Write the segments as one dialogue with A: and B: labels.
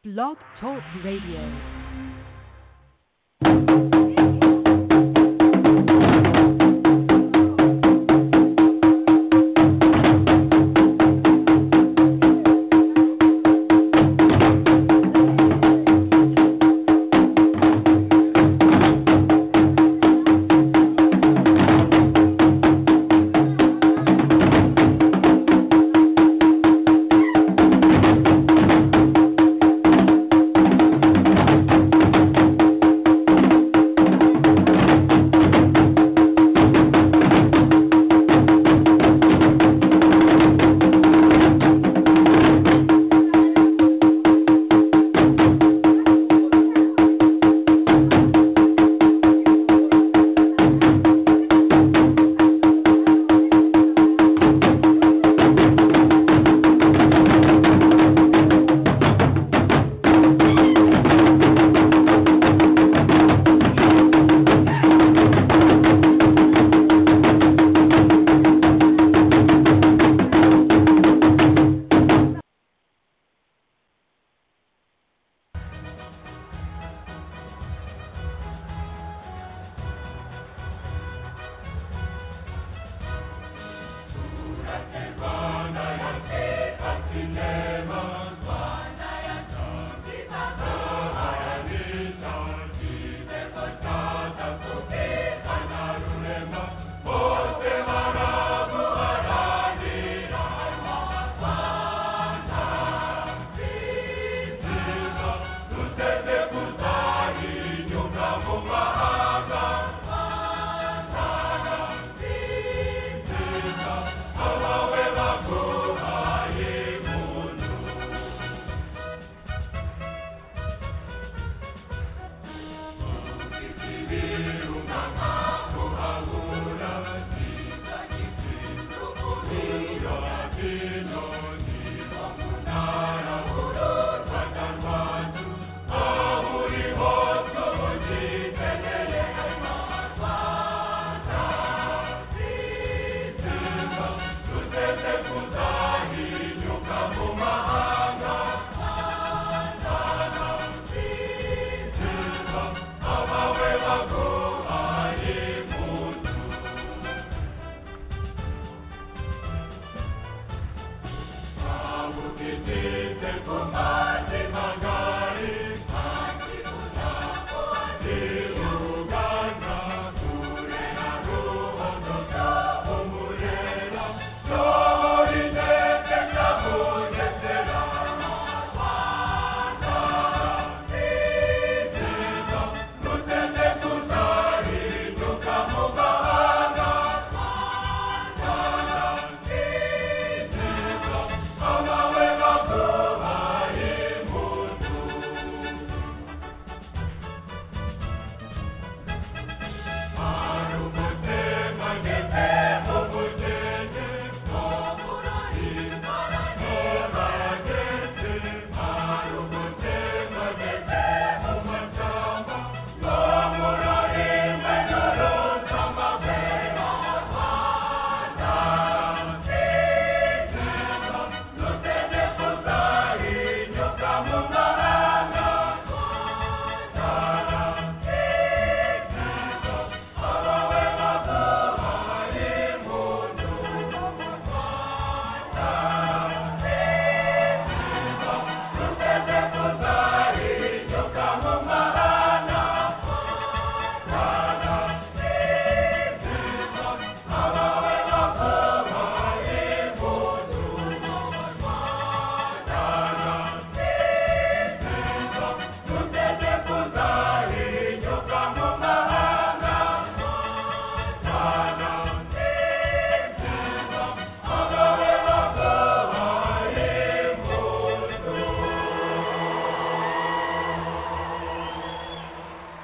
A: Blog Talk Radio.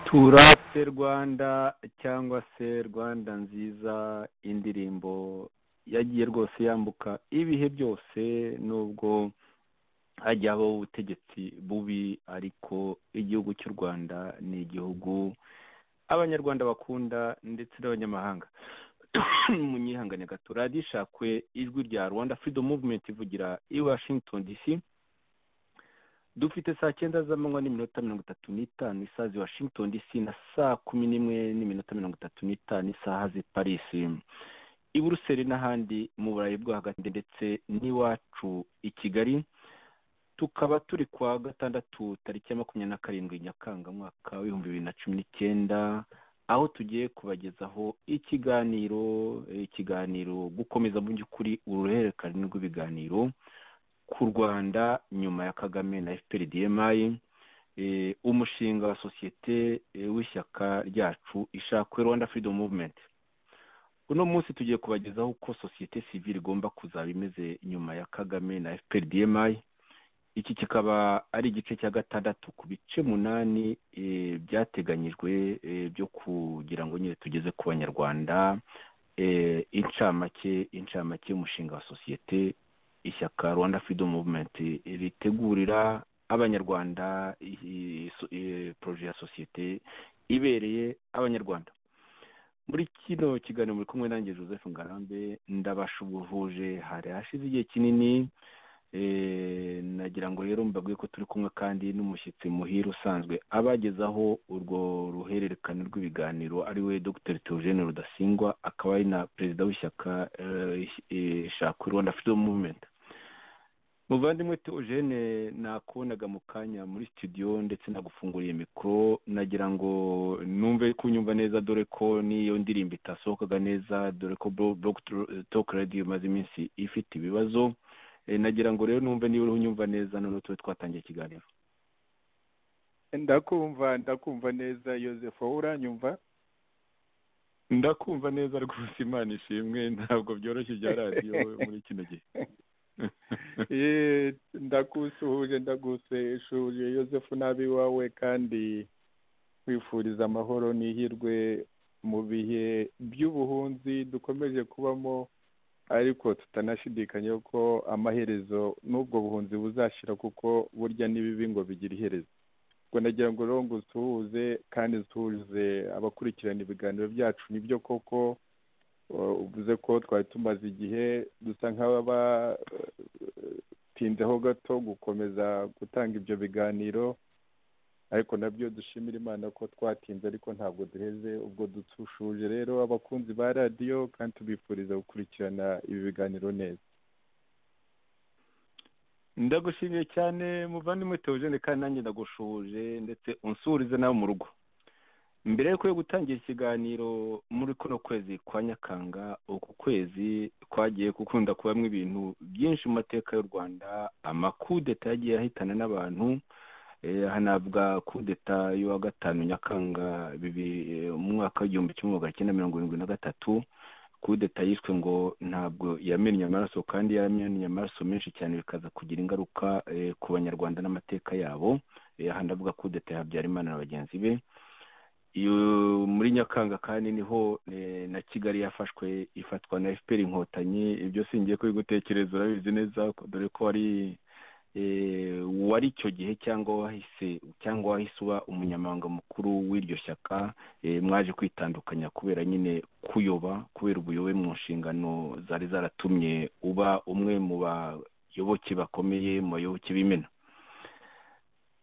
B: turate rwanda cyangwa se rwanda nziza indirimbo yagiye rwose yambuka ibihe byose nubwo hajya habaho ubutegetsi bubi ariko igihugu cy'u rwanda ni igihugu abanyarwanda bakunda ndetse n'abanyamahanga munyihangane gato radiyo ishakwe ijwi rya rwanda freedom movement ivugira i washington dc
C: dufite saa cyenda z'amanywa n'iminota mirongo itatu n'itanu isaha z'i washington dc na saa kumi n'imwe n'iminota mirongo itatu n'itanu isaha z'i paris i buruseli n'ahandi mu burayi bwo hagati ndetse n'iwacu i kigali tukaba turi kuwa gatandatu tariki ya makumyabiri na karindwi nyakanga mwaka w'ibihumbi bibiri na cumi n'icyenda aho tugiye kubagezaho ikiganiro ikiganiro gukomeza mu by'ukuri uruhererekane rw'ibiganiro ku rwanda nyuma ya kagame na fpr dmi umushinga wa sosiyete w'ishyaka ryacu ishakwe rwanda freedom movement uno munsi tugiye kubagezaho uko sosiyete sivile igomba kuzaba imeze nyuma ya kagame na fpr dmi iki kikaba ari igice cya gatandatu ku bice munani byateganyijwe byo kugira ngo nyine tugeze ku banyarwanda incamake incamake y'umushinga wa sosiyete ishyaka rwanda freedom movement ritegurira abanyarwanda poroje ya sosiyete ibereye abanyarwanda muri kino kiganiro muri kumwe nanjye joseph ngarambe ndabashubuhuje hari hashize igihe kinini nagira ngo rero mbabwiye ko turi kumwe kandi n'umushyitsi muhire usanzwe abagezaho urwo ruhererekane rw'ibiganiro ari we dr theogene rudasingwa akaba ari na perezida w'ishyaka ishaka rwanda freedom movement muvandimwe theogene nakubonaga mu kanya muri studio ndetse nagufunguriye mikoro nagira ngo numve kunyumva neza dore ko n'iyo ndirimbo itasohokaga neza dore ko blog talk radio imaze iminsi ifite ibibazo nagira ngo rero numve niba uriho unyumva neza noneho tube twatangiye ikiganiro
B: ndakumva ndakumva neza yoseph wowe uranyumva
C: ndakumva neza rwose imana ishimwe ntabwo byoroshye ibya radiyo muri kino gihe
B: ndagusuhuje ndagusuhuje yoseph nabi iwawe kandi wifuriza amahoro n'ihirwe mu bihe by'ubuhunzi dukomeje kubamo ariko tutanashidikanya ko amaherezo n'ubwo buhunzi buzashyira kuko burya n'ibibi ngo bigira iherezo ubwo nagira ngo rero ngo usuhuze kandi usuhuze abakurikirana ibiganiro byacu nibyo koko uvuze ko twari tumaze igihe dusa nk'abatinzeho gato gukomeza gutanga ibyo biganiro ariko nabyo dushimira imana ko twatinze ariko ntabwo duheze ubwo dutushuje rero abakunzi ba radiyo kandi tubifuriza gukurikirana ibi biganiro neza
C: ndagushimiye cyane muvandimwe teogene kandi nanjye ndagushuje ndetse unsurize nawe mu rugo mbere yuko yo gutangira ikiganiro muri kuno kwezi kwa nyakanga uku kwezi kwagiye gukunda kubamo ibintu byinshi mu mateka y'u rwanda amakudeta yagiye ahitana n'abantu hanavuga kudeta y'uwa gatanu nyakanga umwaka w'igihumbi kimwe magana cyenda mirongo irindwi na gatatu kudeta yishwe ngo ntabwo yamennye amaraso kandi yamennye amaraso menshi cyane bikaza kugira ingaruka ku banyarwanda n'amateka yabo hanavuga kudeta ya habyarimana na bagenzi be muri nyakanga kandi niho na kigali yafashwe ifatwa na fpr inkotanyi ibyo singiye kubigutekereza urabizi neza dore ko ari wari icyo gihe cyangwa wahise cyangwa wahise uba umunyamabanga mukuru w'iryo shyaka mwaje kwitandukanya kubera nyine kuyoba kubera ubuyobe mu nshingano zari zaratumye uba umwe mu bayoboke bakomeye mu bayoboke b'imena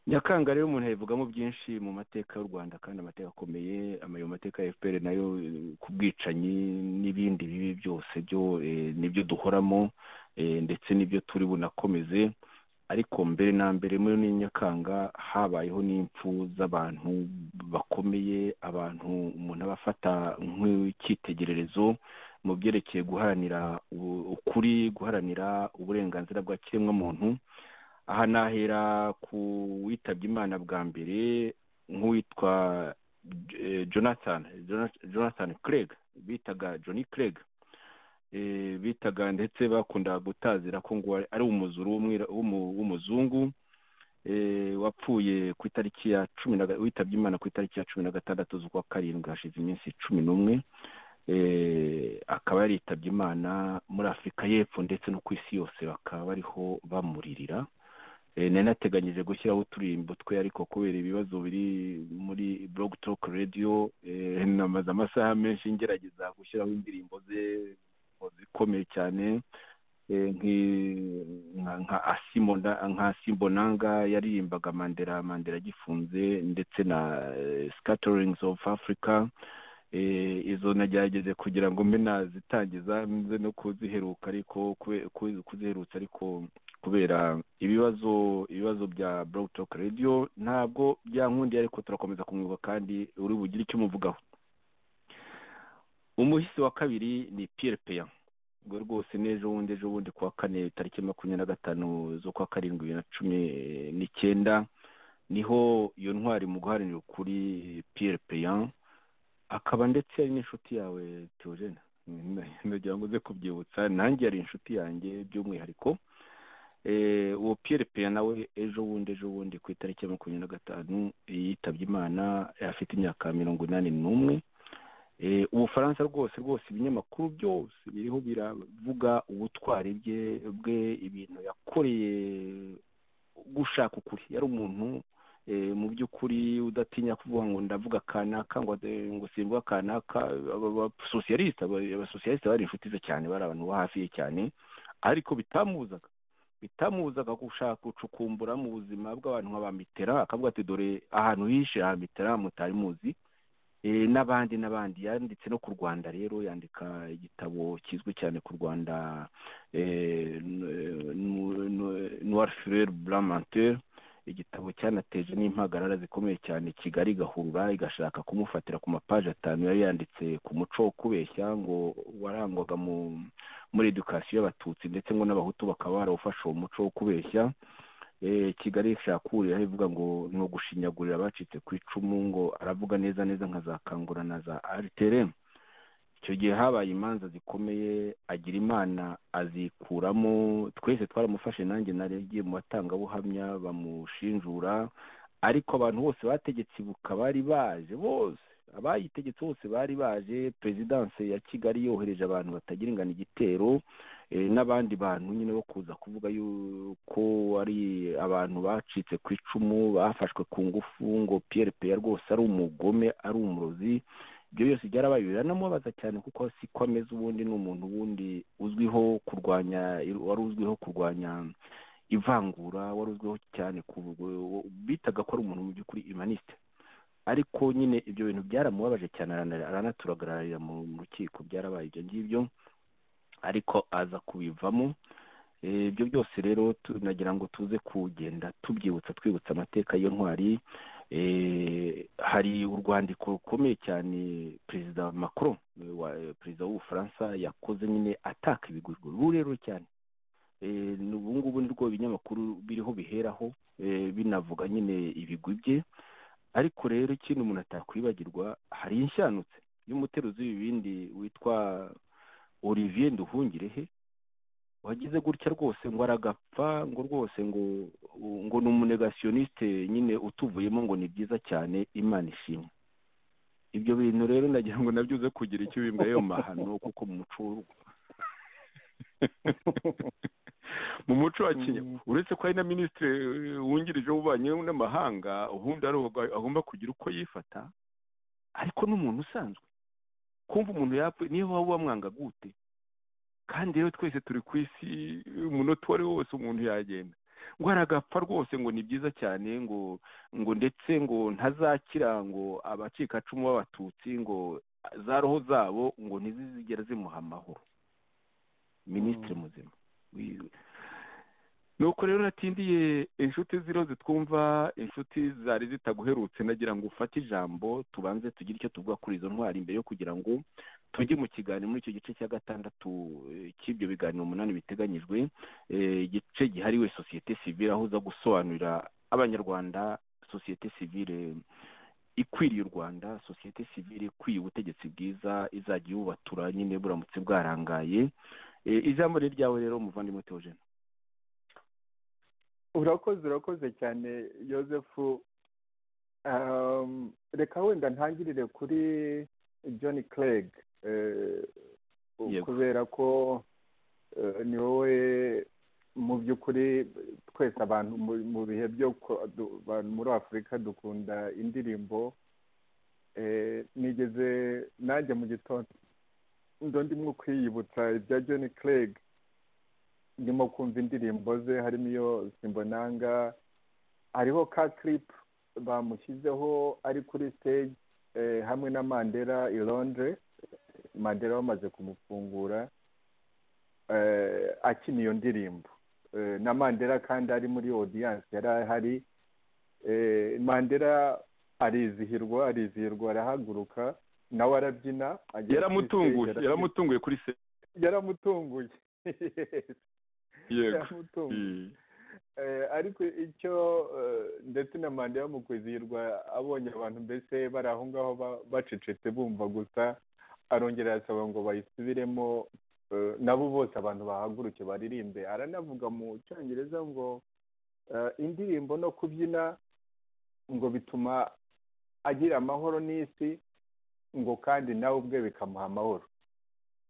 C: nyakanga rero umuntu yayivugamo byinshi mu mateka y'u rwanda kandi amateka akomeye ayo mateka ya fpr nayo ku bwicanyi n'ibindi bibi byose byo nibyo duhoramo ndetse n'ibyo turi bunakomeze ariko mbere na mbere muri nyakanga habayeho n'impfu z'abantu bakomeye abantu umuntu abafata nk'icyitegererezo mu byerekeye guharanira ukuri guharanira uburenganzira bwa kiremwamuntu aha nahera ku witabye imana bwa mbere nk'uwitwa jonathan jonathan craig bitaga johnny craig bitaga ndetse bakunda gutazira ko ngo ari umuzuru w'umuzungu wapfuye ku itariki ya cumi na witabye imana ku itariki ya cumi na gatandatu z'ukwa karindwi hashize iminsi cumi n'umwe akaba yaritabye imana muri afurika y'epfo ndetse no ku isi yose bakaba bariho bamuririra nari nateganyije gushyiraho uturirimbo twe ariko kubera ibibazo biri muri blog talk radio namaze amasaha menshi ngerageza gushyiraho indirimbo ze zikomeye cyane eh, nki- nka nka asimo nda- nka simbonanga yaririmbaga mandela mandela agifunze ndetse na eh, scatterings of africa eh, izo nagerageze kugira ngo mbe nazitangiza nze no kuziheruka ariko kube- ku- kuziherutsa ariko kubera ibibazo ibibazo bya blog talk radio ntabwo byankundiye ariko turakomeza kumwibuka kandi uri bugire icyo umuvugaho umuhisi wa kabiri ni piyere peya ubwo rwose n'ejo bundi ejo bundi kuwa kane tariki makumyabiri na gatanu z'ukwa karindwi bibiri na cumi n'icyenda niho iyo ntwari mu guharanira ukuri piyere peya akaba ndetse yari n'inshuti yawe teogene ndagira ngo uze kubyibutsa nanjye yari inshuti yanjye by'umwihariko Eh, uwo piyere peya nawe ejo bundi ejo bundi ku itariki ya makumyabiri na gatanu yitabye imana afite imyaka mirongo inani n'umwe Eh, ubufaransa rwose rwose ibinyamakuru byose biriho biravuga ubutwari bye bwe ibintu yakoreye gushaka ukuri yari umuntu eh, mu by'ukuri udatinya kuvuga ngo ndavuga kanaka ngo ade- ngo simbwa kanaka abasosiyalisite abasosiyalisite bari inshuti ze cyane bari abantu bo hafi ye cyane ariko bitamubuzaga bitamubuzaga gushaka gucukumbura mu buzima bw'abantu nka ba mitera akavuga ati dore ahantu hishe ha mitera mutari muzi Eh, n'abandi n'abandi yanditse no ku rwanda rero yandika igitabo kizwi cyane ku rwanda eh, nu- nu- nu- noir fureur blanc menteur igitabo cyanateje n'impagarara zikomeye cyane kigali igahurura igashaka kumufatira ku mapaji atanu yari yanditse ku muco wo kubeshya ngo warangwaga mu muri edukasiyo y'abatutsi ndetse ngo n'abahutu bakaba barawufashe uwo muco wo kubeshya eh, kigali ishaka kurira ivuga ngo ni ugushinyagurira abacitse ku icumu ngo aravuga neza neza nka za kangura na za ariteremu icyo gihe habaye imanza zikomeye agira imana azikuramo twese twaramufashe nanjye narebye mu batangabuhamya bamushinjura ariko abantu bose bategetse ibuka bari baje bose abayitegetse bose bari baje perezidanse ya kigali yohereje abantu batagira ingano igitero eh, n'abandi bantu nyine bo kuza kuvuga yuko ari abantu bacitse ku icumu bafashwe ku ngufu ngo piyere peya rwose ari umugome ari umurozi ibyo byose byarabaye biranamubabaza cyane kuko si ko ameze ubundi ni umuntu ubundi uzwiho kurwanya wari uzwiho kurwanya ivangura wari uzwiho cyane ku bitaga ko ari umuntu mu by'ukuri imanisite ariko nyine ibyo bintu byaramubabaje cyane arana- aranaturagararira mu mu rukiko byarabaye ibyo ngibyo ariko aza kubivamo Eh, ibyo byose rero tu- nagira ngo tuze kugenda tubyibutsa twibutsa amateka y'iyo ntwari eh, hari urwandiko rukomeye cyane perezida macron eh, wa- eh, perezida w'ubufaransa yakoze nyine ataka ibiguriro rurerure cyane Eh, ni- ubu ngubu ni rwo ibinyamakuru biriho biheraho eh, binavuga nyine ibigwi bye ariko rero ikintu umuntu atakwibagirwa hari inshanutse y'umuteruzi w'ibibindi witwa olivier nduhungirehe wagize gutya rwose ngo aragapfa ngo rwose ngo ngo ni umunegasiyoniste nyine utuvuyemo ngo ni byiza cyane imana ishimwe ibyo bintu rero nagira ngo nabyo uze kugira icyo bimbwa yo mahano kuko mu muco w'u- mu muco wa kenya
B: Mm.
C: uretse ko hari na minisitiri eh, wungirije w'ububanyi n'amahanga ubundi ari uwo agomba kugira uko yifata ariko n'umuntu usanzwe kumva umuntu yapfuye niyo waba wamwanga gute kandi rero twese turi ku isi umunota uwo ari wo wose umuntu yagenda ngo aragapfa rwose ngo ni byiza cyane ngo ngo ndetse ngo ntazakira ngo abacikacumu b'abatutsi ngo za roho zabo ngo ntizizigera zimuha amahoro minisitiri
B: Mm.
C: muzima wiwe nuko rero natindiye inshuti z'iroze twumva inshuti zari zitaguherutse nagira ngo ufate ijambo tubanze tugire icyo tuvuga kuri izo ntwari mbere yo kugira ngo tujye mu kiganiro muri icyo gice cya gatandatu eh, cy'ibyo biganiro umunani biteganyijwe eh, igice gihariwe sosiyete sivile aho uza gusobanurira abanyarwanda sosiyete sivile ikwiriye u rwanda sosiyete sivile ikwiye ubutegetsi bwiza izajya iwubatura nyine buramutse bwarangaye Eh, ijambo ni ryawe rero umuvandimwe teogene
B: urakoze urakoze cyane yosefu Um, reka wenda ntangirire kuri john craig eh,
C: Yego.
B: kubera ko eh, ni wowe mu by'ukuri twese abantu mu- mu bihe byo ku- du- abantu muri afurika dukunda indirimbo Eh, nigeze nanjye mu gitondo ndo ndimo kwiyibutsa ibya john craig ndimo kumva indirimbo ze harimo iyo simbonanga hariho ka kiripu bamushyizeho ari kuri stage eh, hamwe na mandela i londres mandela bamaze kumufungura eh, akina iyo ndirimbo Eh, na mandela kandi ari muri audience yari ahari eh, mandela arizihirwa arizihirwa arahaguruka nawe arabyina agera kuri
C: yaramutunguye
B: stage, arabyina.
C: yaramutunguye kuri se
B: yaramutunguye
C: yego
B: yaramutunguye
C: Mm.
B: Eh, ariko icyo eh, ndetse na manda yo mu kwizihirwa abonye abantu mbese bari aho ngaho ba- bacecetse bumva gusa arongera arasaba ngo bayisubiremo eh, nabo bose abantu bahaguruke baririmbe aranavuga mu cyongereza ngo eh, indirimbo no kubyina ngo bituma agira amahoro n'isi ngo kandi nawe ubwe bikamuha amahoro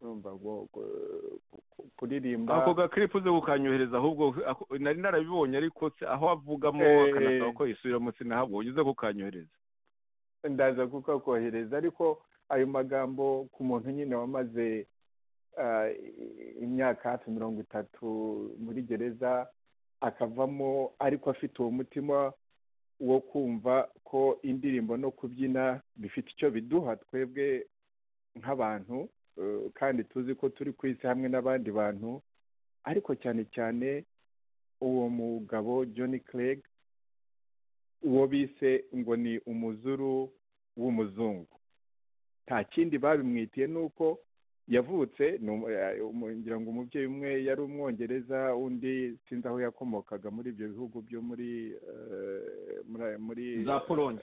B: urumva ngo eh, kuririmba
C: ako gakiripu uze kukanyohereza ahubwo ako- nari narabibonye ariko se- aho avugamo
B: Eh.
C: akanasaba ko yisubiramo sinahabonye uze kukanyohereza
B: ndaza kukakohereza ariko ayo magambo ku muntu nyine wamaze ah, i- imyaka hafi mirongo itatu muri gereza akavamo ariko afite uwo mutima wo kumva ko indirimbo no kubyina bifite icyo biduha twebwe nk'abantu eh, kandi tuzi ko turi ku isi hamwe n'abandi bantu ariko cyane cyane uwo mugabo John Clegg uwo bise ngo ni umuzuru w'umuzungu nta kindi babimwitiye ni uko yavutse ni umu- eh, umu- ngira ngo umubyeyi umwe yari umwongereza undi sinzi aho yakomokaga muri ibyo bihugu byo muri eh, muri- muri
C: za polonye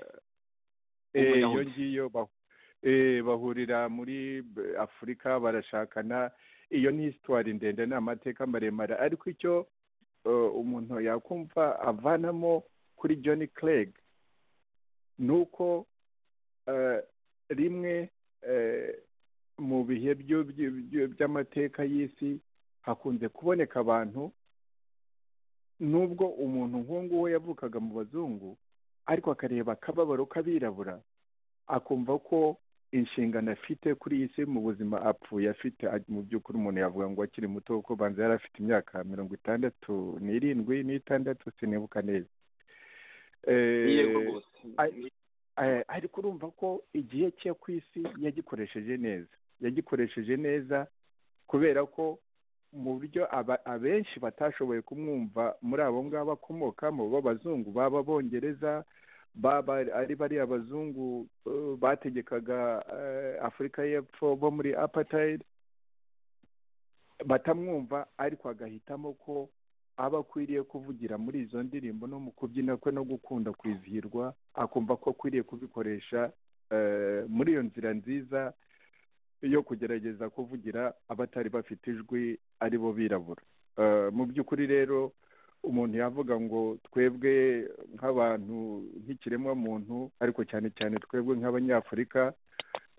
B: Eh,
C: Umuyahudi.
B: iyo ngiyo bahu- eh, bahurira muri b- afurika barashakana iyo ni hisitwari ndende ni amateka maremare ariko icyo eh, umuntu yakumva avanamo kuri john craig ni uko eh, rimwe eh, mu bihe byo- byo- byo- by'amateka y'isi hakunze kuboneka abantu nubwo umuntu nk'uwo we yavukaga mu bazungu ariko akareba akababaro k'abirabura akumva ko inshingano afite kuri iyi si mu buzima apfuye afite a- mu by'ukuri umuntu yavuga ngo akiri muto kuko banza yari afite imyaka mirongo itandatu n'irindwi n'itandatu sinibuka neza Eh, a- eh, ariko urumva ko igihe cye ku isi yagikoresheje neza yagikoresheje neza kubera ko mu buryo aba- abenshi batashoboye kumwumva muri abo ngabo akomokamo b'abazungu baba abongereza baba ari bariya abazungu eh, bategekaga eh, afurika y'epfo bo muri apartheid batamwumva ariko agahitamo ko aba akwiriye kuvugira muri izo ndirimbo no mu kubyina kwe no gukunda kwizihirwa akumva ko akwiriye kubikoresha eh, muri iyo nzira nziza yo kugerageza kuvugira abatari bafite ijwi ari bo birabura Eh, mu by'ukuri rero umuntu yavuga ngo twebwe nk'abantu nk'ikiremwamuntu ariko cyane cyane twebwe nk'abanyafurika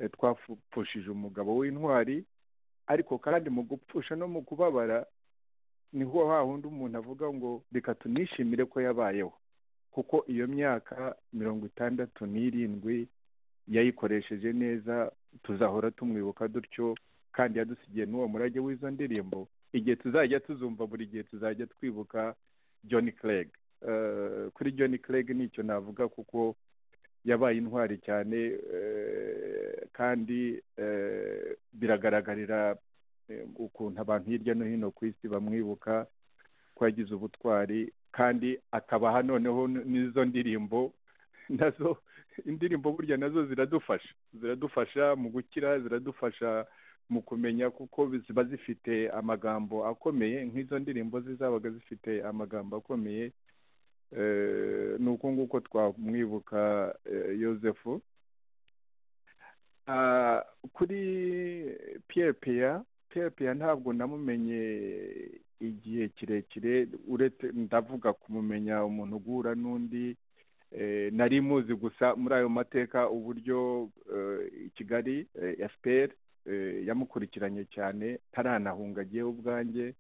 B: eh, twapfushije umugabo w'intwari ariko kandi mu gupfusha no mu kubabara niho ha hundi umuntu avuga ngo reka tunishimire ko yabayeho kuko iyo myaka mirongo itandatu n'irindwi yayikoresheje neza tuzahora tumwibuka dutyo kandi yadusigiye n'uwo murage w'izo ndirimbo igihe tuzajya tuzumva buri gihe tuzajya twibuka john craig Eh, kuri john craig nicyo navuga kuko yabaye intwari cyane eh, kandi eh, biragaragarira eh, ukuntu abantu hirya no hino ku isi bamwibuka ko yagize ubutwari kandi akabaha noneho n- n'izo ndirimbo nazo indirimbo burya nazo ziradufasha ziradufasha mu gukira ziradufasha mu kumenya kuko ziba zifite amagambo akomeye nk'izo ndirimbo zizabaga zifite amagambo akomeye Eh, ni uko nguko twamwibuka eh, yosefu Ah, kuri pierre peya pierre peya ntabwo namumenye igihe kirekire uretse ndavuga kumumenya umuntu ugura n'undi eh, nari muzi gusa muri ayo mateka uburyo eh, i kigali eh, fpr eh, yamukurikiranye cyane taranahunga agiyeho ubwanjye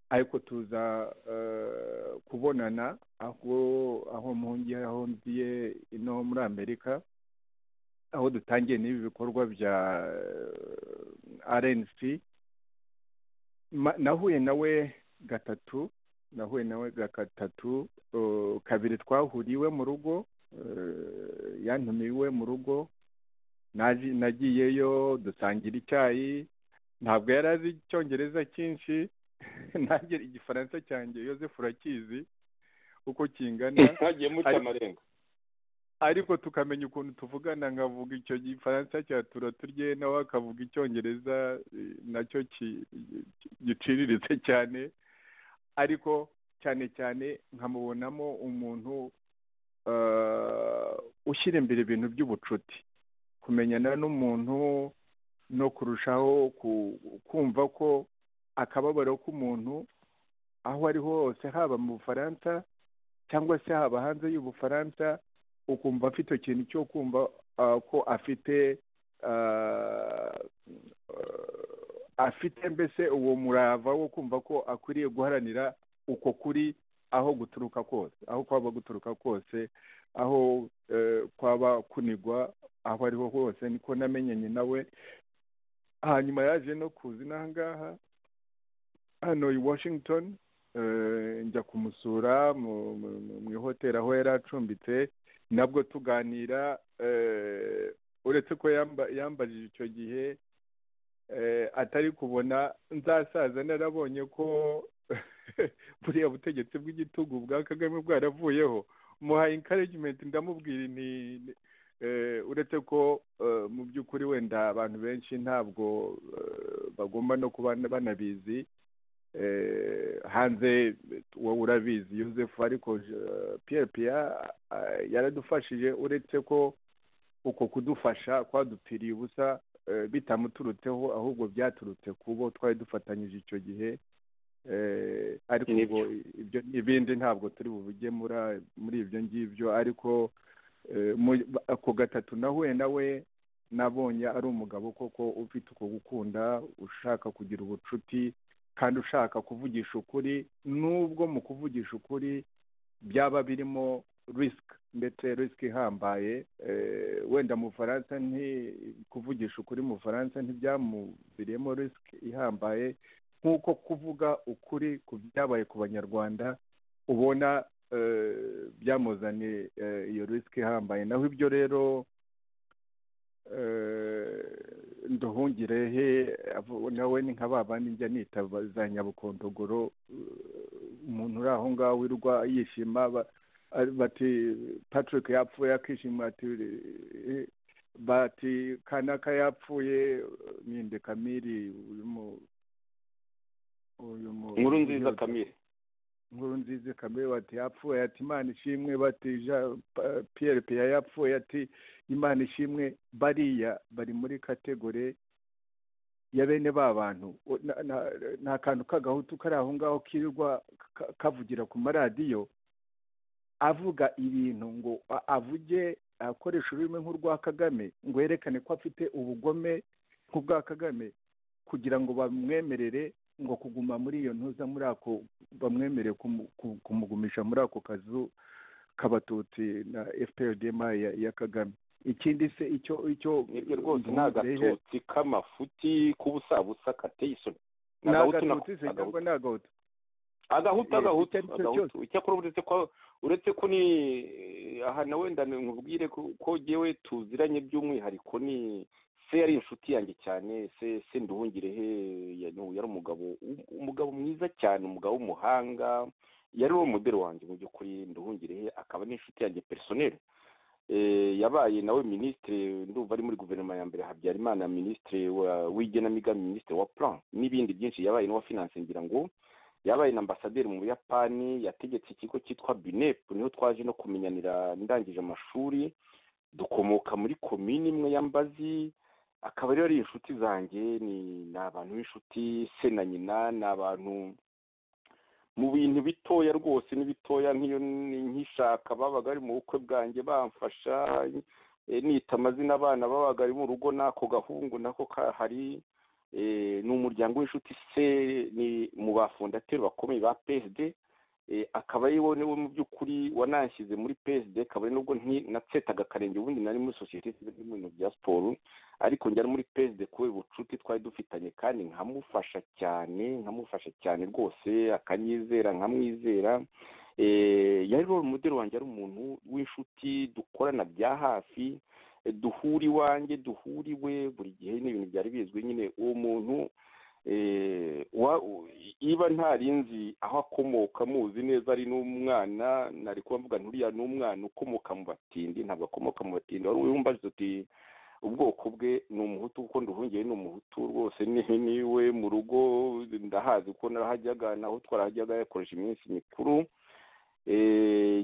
B: ariko tuza eh, kubonana aho aho mpungiye aho nziye ino muri amerika aho dutangiye n'ibi bikorwa bya eh, rnc Ma- nahuye nawe gatatu nahuye nawe gatatu uh, kabiri twahuriye iwe mu rugo uh, yantumiye iwe mu rugo naji- nagiyeyo dusangira icyayi ntabwo yari azi icyongereza cyinshi nanjye igifaransa cyanjye yosefu urakizi uko kingana
C: ntagiye muca
B: Ari-
C: amarenga
B: ariko tukamenya ukuntu tuvugana nkavuga icyo gifaransa cya tura turye nawe akavuga icyongereza eh, nacyo ki- ki- giciriritse cyane ariko cyane cyane nkamubonamo umuntu eh, ushyira imbere ibintu by'ubucuti kumenyana n'umuntu no kurushaho ku- kumva ko akababaro k'umuntu aho ari ho hose haba mu bufaransa cyangwa se haba hanze y'ubufaransa ukumva afite ikintu cyo kumva ah, ko afite ah, afite mbese uwo murava wo kumva ko akwiriye guharanira uko kuri aho guturuka kose aho kwaba guturuka kose aho eh, kwaba kunigwa aho ariho hose niko namenyanye nawe hanyuma yaje no kuza inaha ngaha hano i washington eh, njya kumusura mu- mu- mu- mu ihoteli aho yari acumbitse nabwo tuganira eh, uretse ko yamba- yambajije icyo gihe eh, atari kubona nzasaza narabonye ko buriya butegetsi bw'igitugu bwa kagame bwaravuyeho muhaye encouragement ndamubwira nti eh, uretse ko eh, mu by'ukuri wenda abantu benshi ntabwo eh, bagomba no kuba banabizi eh, hanze wowe urabizi Joseph ariko je- Pierre Pierre ah, yaradufashije uretse ko uko kudufasha kwadupfiriye ubusa eh, bitamuturutseho ahubwo byaturutse ku bo twari dufatanyije icyo gihe Eh, ariko
C: Ni
B: ubwo ibyo ibindi ntabwo turi bubigemura muri ibyo ngibyo ariko eh, mu- ako gatatu nahuye nawe nabonye ari umugabo koko ufite uko gukunda ushaka kugira ubucuti kandi ushaka kuvugisha ukuri nubwo mu kuvugisha ukuri byaba birimo risiki ndetse risiki ihambaye Eh, wenda mu bufaransa nti kuvugisha ukuri mu bufaransa ntibyamuviriyemo risiki ihambaye nk'uko kuvuga ukuri ku byabaye ku banyarwanda ubona eh, byamuzaniye eh, iyo risiki ihambaye naho ibyo rero nduhungirehe nawe ni nka ba bandi njya nita ba- za nyabukondogoro eh, umuntu uri aho ngaho wirwa yishima ba- ari- bati patrick yapfuye akishima ati eh, bati kanaka yapfuye ninde kamiri uyu mu- uyu mu-
C: inkuru nziza
B: uyu-
C: kamire
B: nkuru nziza kamere bati yapfuye ati imana ishimwe bati Jean Pa- Pierre Pierre yapfuye ati imana ishimwe bariya bari muri kategore ya bene ba bantu O- na- na- nta kantu k'agahutu kari aho ngaho kirirwa ka- kavugira ku maradiyo avuga ibintu ngo a- avuge akoresha ururimi nk'urwa kagame ngo yerekane ko afite ubugome nk'ubwa kagame kugira ngo bamwemerere ngo kuguma muri iyo ntuza muri ako bamwemereye kumu- ku- kumugumisha muri ako kazu k'abatutsi na fprdm ya, ya kagame ikindi se icyo icyo
C: nibyo rwose ni
B: Nduhungirehe-
C: agatutsi k'amafuti k'ubusabusa kateye isoni Ni
B: ni
C: agahutu na-
B: agatutsi se
C: agahutu.
B: cyangwa ni agahutu
C: agahutu
B: Eh,
C: agahutu
B: icyo ari cyo
C: agahutu icyakora uretse ko uretse ko ni aha nawe ndane nkubwire ko ko jyewe tuziranye by'umwihariko ni se yari inshuti yanjye cyane se se nduhungirehe ya- ni- yari umugabo um- umugabo mwiza cyane umugabo w'umuhanga yari uwo muderi wanjye mu by'ukuri nduhungirehe akaba n'inshuti yanjye personel Eh, yabaye nawe minisitiri ndumva ari muri guverinoma ya mbere habyarimana minisitiri wa- w'igenamigambi minisitiri wa plan n'ibindi byinshi yabaye n'uwa finance ngira ngo yabaye na ambasaderi mu buyapani yategetse ikigo cyitwa binep niho twaje no kumenyanira ndangije amashuri dukomoka muri komini imwe ya mbazi akaba rero ari inshuti zanjye ni ni abantu b'inshuti se na nyina ni abantu mu bintu bitoya rwose n'ibitoya nk'iyo ni- nkishaka babaga bari mu bukwe bwanjye bamfasha eh, nita amazina abana babaga ari mu rugo n'ako gahungu nako kahari eh, ni umuryango w'inshuti se ni mu bafondateri bakomeye ba psd
D: akaba ari we niwe mu by'ukuri wananshyize muri PSD kabone nubwo natsetaga akarenge ubundi nari muri sosiyete mu bintu bya siporo ariko njya muri PSD kubera ubucuti twari dufitanye kandi nkamufasha cyane nkamufasha cyane rwose akanyizera nkamwizera yari rero umuderi wanjye ari umuntu w'inshuti dukorana bya hafi duhura iwanjye duhura iwe buri gihe n'ibintu byari bizwi nyine uwo muntu iba ntarinzi aho akomoka muzi neza ari n'umwana nari kuba mvuga nturiya ni umwana ukomoka mu batindi ntabwo akomoka mu batindi wari wumbaje uti ubwoko bwe ni umuhutu kuko nduhungiye ni umuhutu rwose niwe mu rugo ndahazi kuko narahajyaga naho twarahajyaga yakoresha iminsi mikuru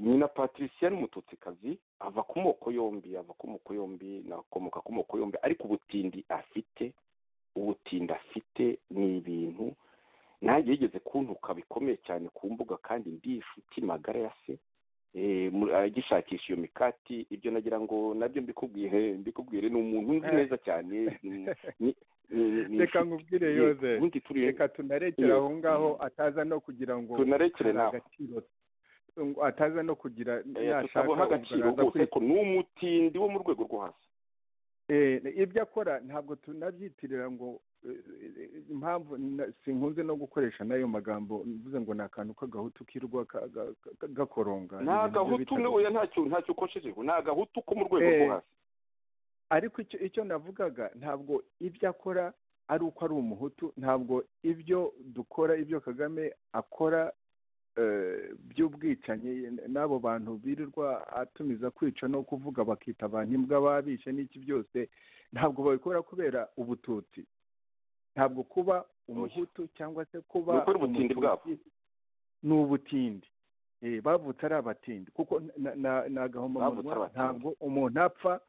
D: nyina patricia ni umututsikazi ava ku moko yombi ava ku moko yombi nakomoka ku moko yombi ariko ubutindi afite ubutindi afite ni ibintu nanjye yigeze kuntuka bikomeye cyane ku mbuga kandi ndi inshuti magara ya se agishakisha iyo mikati ibyo nagira ngo nabyo mbikubwire mbikubwire ni umuntu uzi neza cyane
B: reka nkubwire yoze reka tunarekere aho ngaho ataza no kugira ngo
D: tunarekere nawe
B: ataza no kugira
D: nashaka agaciro rwose ko ni umutindi wo mu rwego rwo hasi
B: ibyo akora ntabwo tunabyitirira ngo impamvu sinkunze no gukoresha n'ayo magambo mvuze ngo ni akantu k'agahutu kirwa gakoronga
D: ni agahutu oya ntacyo ntacyo ukoshejejwe ni agahutu ko mu rwego rwo hasi
B: ariko icyo navugaga ntabwo ibyo akora ari uko ari umuhutu ntabwo ibyo dukora ibyo kagame akora by'ubwicanyi n'abo bantu birirwa atumiza kwica no kuvuga bakita abantu imbwa babishe n'iki byose ntabwo babikora kubera ubututsi ntabwo kuba umuhutu cyangwa se kuba
D: ubutindi bwabo
B: ni ubutindi bavutse ari abatindi kuko ni agahomamunwa ntabwo umuntu apfa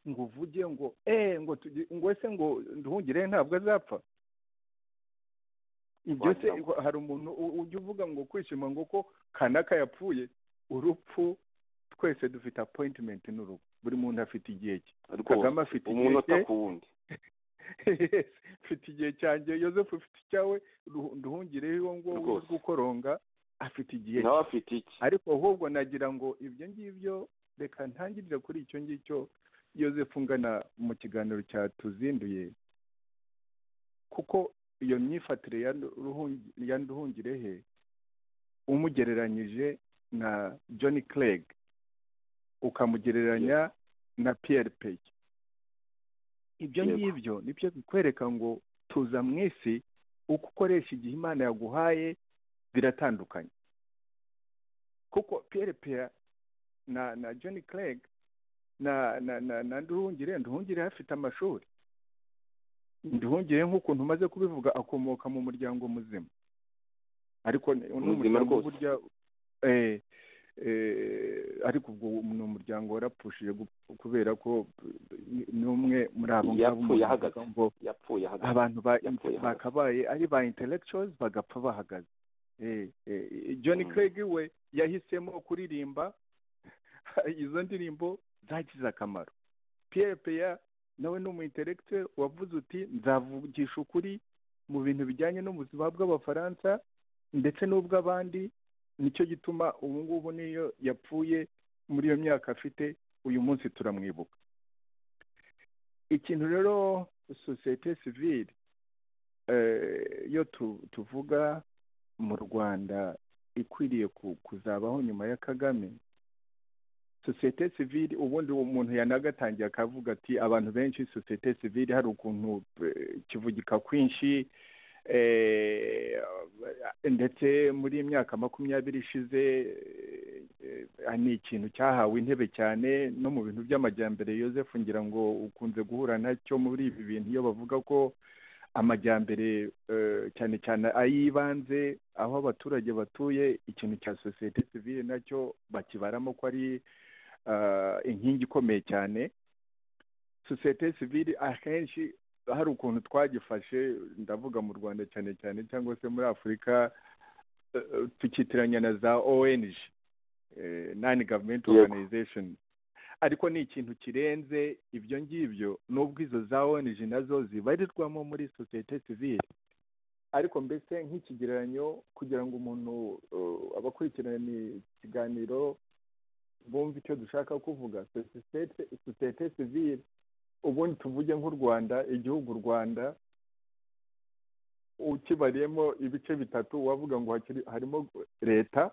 B: ngo uvuge ngo eee ngo ese ngo nduhungire ntabwo azapfa ibyo se hari umuntu ujya uvuga ngo kwishima ngo ko kanaka yapfuye urupfu twese dufite apoyitimenti n'urugo buri muntu afite igihe cye kagame afite igihe cye afite igihe cyanjye yosefu ufite icyawe duhungireho iwo ngwo gukoronga afite igihe
D: cye
B: ariko ahubwo nagira ngo ibyo ngibyo reka ntangirire kuri icyo ngicyo yosefu ngana mu kiganiro cyatuzinduye kuko iyo myifatire ya nduhungirehe umugereranyije na john craig ukamugereranya na piyeri peyi ibyo ngibyo nibyo bikwereka ngo tuza mu isi uko ukoresha igihe imana yaguhaye biratandukanye kuko piyeri peya na na john craig na na na nduhungire nduhungire afite amashuri nduhungire nk'ukuntu umaze kubivuga akomoka mu muryango muzima ariko n'umuryango burya ariko ubwo ni umuryango warapushije kubera ko n'umwe muri abo ngabo abantu bakabaye ari ba intellectuals bagapfa bahagaze john craig we yahisemo kuririmba izo ndirimbo zagize akamaro pierre peya nawe ni umuinteregite wavuze uti nzavugisha ukuri mu bintu bijyanye n'ubuzima bw'abafaransa ndetse n'ubw'abandi nicyo gituma ubu ngubu niyo yapfuye muri iyo myaka afite uyu munsi turamwibuka ikintu rero sosiyete sivire iyo tuvuga mu rwanda ikwiriye kuzabaho nyuma ya kagame sosiyete sivire ubundi umuntu yanagatangiye akavuga ati abantu benshi sosiyete sivire hari ukuntu kivugika kwinshi ndetse muri iyi myaka makumyabiri ishize ni ikintu cyahawe intebe cyane no mu bintu by'amajyambere yosefu ngira ngo ukunze guhura nacyo muri ibi bintu iyo bavuga ko amajyambere cyane cyane ay'ibanze aho abaturage batuye ikintu cya sosiyete sivire nacyo bakibaramo ko ari inkingi ikomeye cyane sosiyete sivire akenshi hari ukuntu twagifashe ndavuga mu rwanda cyane cyane cyangwa se muri afurika tukitiranya na za ong nani gavumenti oruganizashoni ariko ni ikintu kirenze ibyo ngibyo n'ubwo izo za ong nazo zibarirwamo muri sosiyete sivire ariko mbese nk'ikigereranyo kugira ngo umuntu uh, abakurikirana ikiganiro bumve icyo dushaka kuvuga sosiyete sosiyete sivile ubundi tuvuge nk'u rwanda igihugu u rwanda ukibariyemo ibice bitatu wavuga ngo hakiri- harimo leta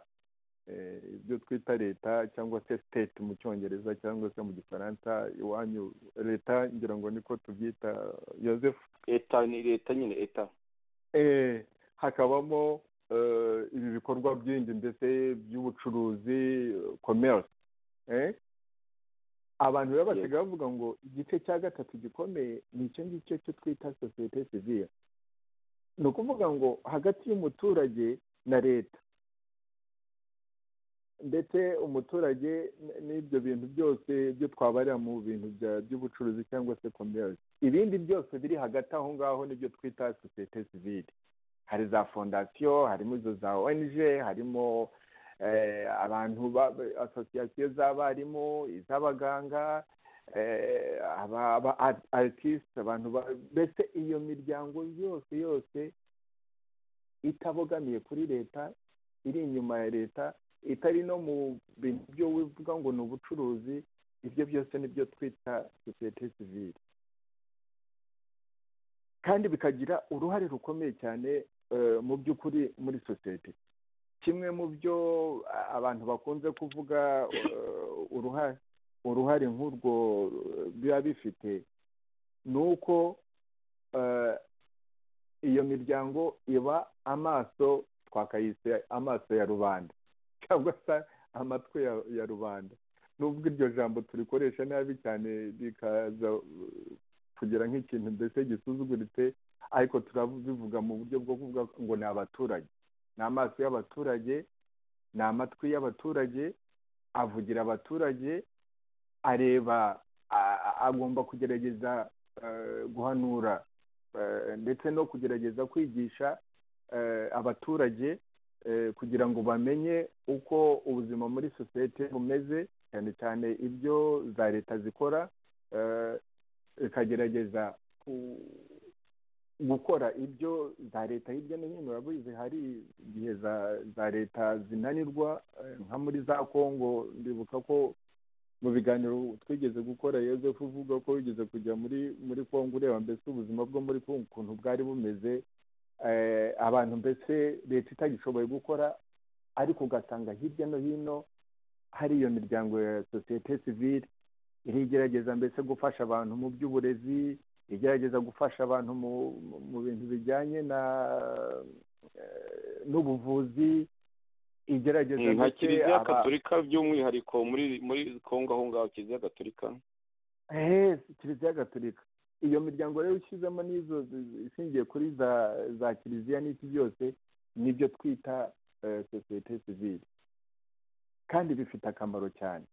B: eh, ibyo twita leta cyangwa se state mu cyongereza cyangwa se mu gifaransa iwanyu leta ngira ngo niko tubyita yoseph
D: eta ni leta nyine eta
B: eh, hakabamo eh, ibi bikorwa byindi mbese by'ubucuruzi eh, commerce eh? abantu rero basigaye bavuga ngo igice cya gatatu gikomeye ni icyo ngicyo cyo twita sosiyete sivile ni ukuvuga ngo hagati y'umuturage na leta ndetse umuturage n- n'ibyo bintu byose byo twabarira mu bintu bya- by'ubucuruzi cyangwa se commerce ibindi byose biri hagati aho ngaho nibyo twita sosiyete sivile hari za fondasiyo harimo izo za ong harimo eh, abantu ba- ba- asosiyasiyo z'abarimu iz'abaganga eh, aba- aba art- artist abantu ba- mbese iyo miryango yose yose itabogamiye kuri leta iri inyuma ya leta itari no mu bintu byo bivuga ngo ni ubucuruzi ibyo byose nibyo twita sosiyete sivile kandi bikagira uruhare rukomeye cyane eh, mu by'ukuri muri sosiyete kimwe mu byo a- abantu bakunze kuvuga eh, uruhare uruhare nk'urwo eh, biba bifite ni uko eh, iyo miryango iba amaso twakayise amaso ya rubanda cyangwa se amatwi ya, ya rubanda nubwo iryo jambo turikoresha nabi cyane rikaza eh, kugira nk'ikintu mbese gisuzuguritse ariko turabivuga mu buryo bwo kuvuga ngo ni abaturage ni amaso y'abaturage ni amatwi y'abaturage avugira abaturage areba a- a- agomba kugerageza eh, guhanura eh, ndetse no kugerageza kwigisha eh, abaturage eh, kugira ngo bamenye uko ubuzima muri sosiyete bumeze cyane cyane ibyo za leta zikora eh, ikagerageza ku- gukora ibyo za leta hirya no hino urabizi hari igihe za za leta zinanirwa eh, nka muri za kongo ndibuka ko mu biganiro twigeze gukora yoseph uvuga ko wigeze kujya muri muri kongo ureba mbese ubuzima bwo muri kongo ukuntu bwari bumeze eh, abantu mbese leta itagishoboye gukora ariko ugasanga hirya no hino hari iyo miryango ya sosiyete sivile irigerageza mbese gufasha abantu mu by'uburezi igerageza gufasha abantu mu mu- mu bintu bijyanye na eh, n'ubuvuzi igerageza
D: nka
B: ndetse
D: kiliziya
B: aba-
D: gatolika by'umwihariko muri muri kongo aho ngaho kiliziya gatolika
B: eee kiliziya gatolika iyo miryango rero ushyizemo n'izo zi- zi- ishingiye kuri za za kiliziya n'iki byose nibyo twita eh, sosiyete sivile kandi bifite akamaro cyane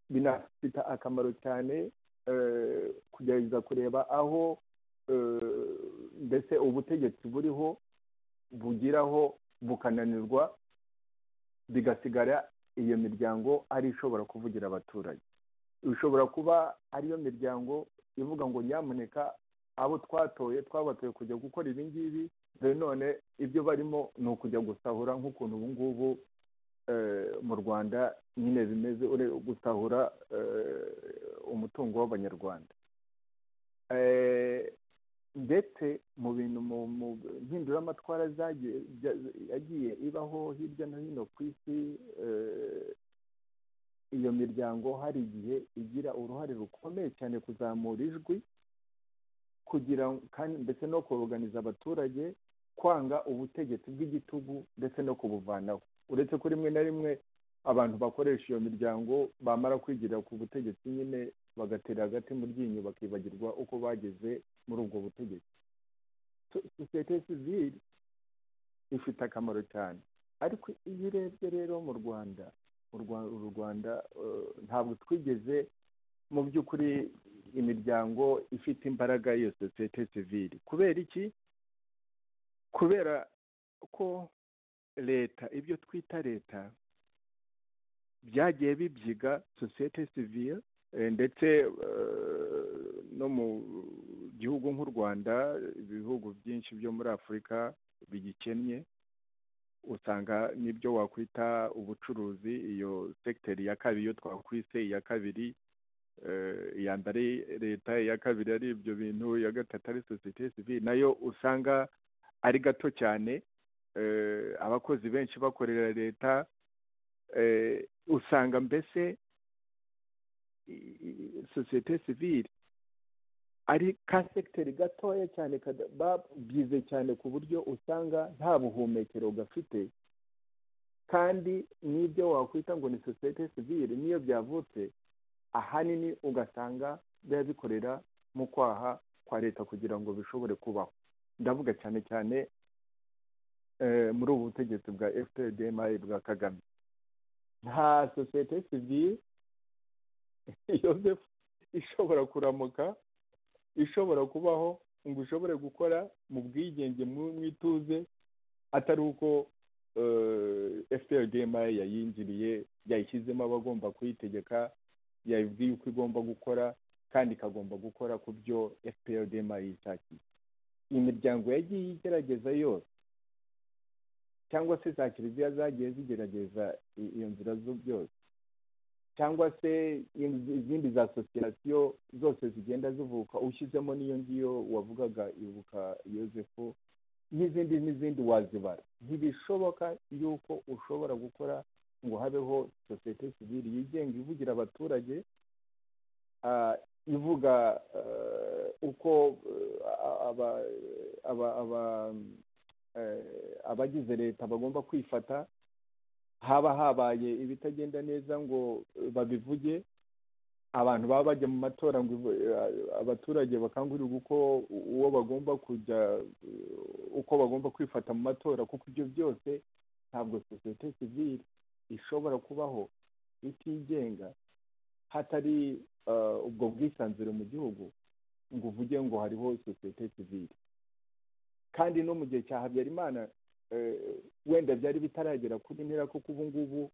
B: binafite akamaro cyane eh, kugerageza kureba aho eh, mbese ubutegetsi buriho bugiraho bukananirwa bigasigara iyo miryango ari ishobora kuvugira abaturage ishobora kuba ariyo miryango ivuga ngo nyamuneka abo twatoye twabatoye kujya gukora ibi ngibi dore none ibyo barimo ni ukujya gusahura nk'ukuntu ubu ngubu eh, mu rwanda nyine bimeze ure gusahura eh, umutungo w'abanyarwanda Eh, ndetse mu bintu mu mu mpinduramatwara zagiye bya- yagiye ibaho hirya no hino ku isi eh, iyo miryango hari igihe igira uruhare rukomeye cyane kuzamura ijwi kugira ngo- kandi ndetse no kuruganiza abaturage kwanga ubutegetsi bw'igitugu ndetse no kubuvanaho uretse ko rimwe na rimwe abantu bakoresha iyo miryango bamara kwigira ku butegetsi nyine bagatera hagati mu ryinyo bakibagirwa uko bageze muri ubwo butegetsi So- sosiyete sivile ifite akamaro cyane ariko iyo urebye rero mu rwanda u Rwa- uru rwanda eh, ntabwo twigeze mu by'ukuri imiryango ifite imbaraga y'iyo sosiyete sivile kubera iki kubera ko leta ibyo twita leta byagiye bibyiga sosiyete sivile eh, ndetse eh, no mu gihugu nk'u rwanda ibihugu byinshi byo muri afurika bigikennye usanga n'ibyo wakwita ubucuruzi iyo segiteri ya kabiri iyo twakwise iya kabiri eh, iya mbere leta iya kabiri ari ibyo bintu iya gatatu ari sosiyete sivile nayo usanga ari gato cyane eh, abakozi benshi bakorera leta eh, usanga mbese i- i- sosiyete sivile ari ka segiteri gatoya cyane kada- babyize cyane ku buryo usanga nta buhumekero gafite kandi n'ibyo wakwita ngo ni sosiyete sivile n'iyo byavutse ahanini ugasanga biba bikorera mu kwaha kwa leta kugira ngo bishobore kubaho ndavuga cyane cyane eh, muri ubu butegetsi bwa fpdmi bwa kagame nta sosiyete sivile yoseph ishobora kuramuka ishobora kubaho ngo ishobore gukora mu bwigenge mu- mu ituze atari uko fprdma yayinjiriye yayishyizemo abagomba kuyitegeka yabibwiye uko igomba gukora kandi ikagomba gukora ku byo fprdma yishakiye imiryango yagiye igerageza yose cyangwa se za kiliziya zagiye zigerageza i- iyo nzira zo byose cyangwa se in- izindi za asosiyasiyo zose zigenda zivuka ushyizemo n'iyo ngiyo wavugaga ibuka yosefu n'izindi n'izindi wazibara ntibishoboka yuko ushobora gukora ngo habeho sosiyete sivili yigenga ivugira abaturage ah, ivuga eh, uko eh, aba- aba- aba- eh, abagize leta bagomba kwifata haba habaye ibitagenda neza ngo eh, babivuge abantu baba bajya mu matora ngo ivu- eh, abaturage bakangurirwe uko uwo bagomba kujya eh, uko bagomba kwifata mu matora kuko ibyo byose ntabwo sosiyete sivile ishobora kubaho itigenga hatari eh, ubwo bwisanzure mu gihugu ngo uvuge ngo hariho sosiyete sivile kandi no mu gihe cya habyarimana eh, wenda byari bitaragera kuri mpera kuko ubu ngubu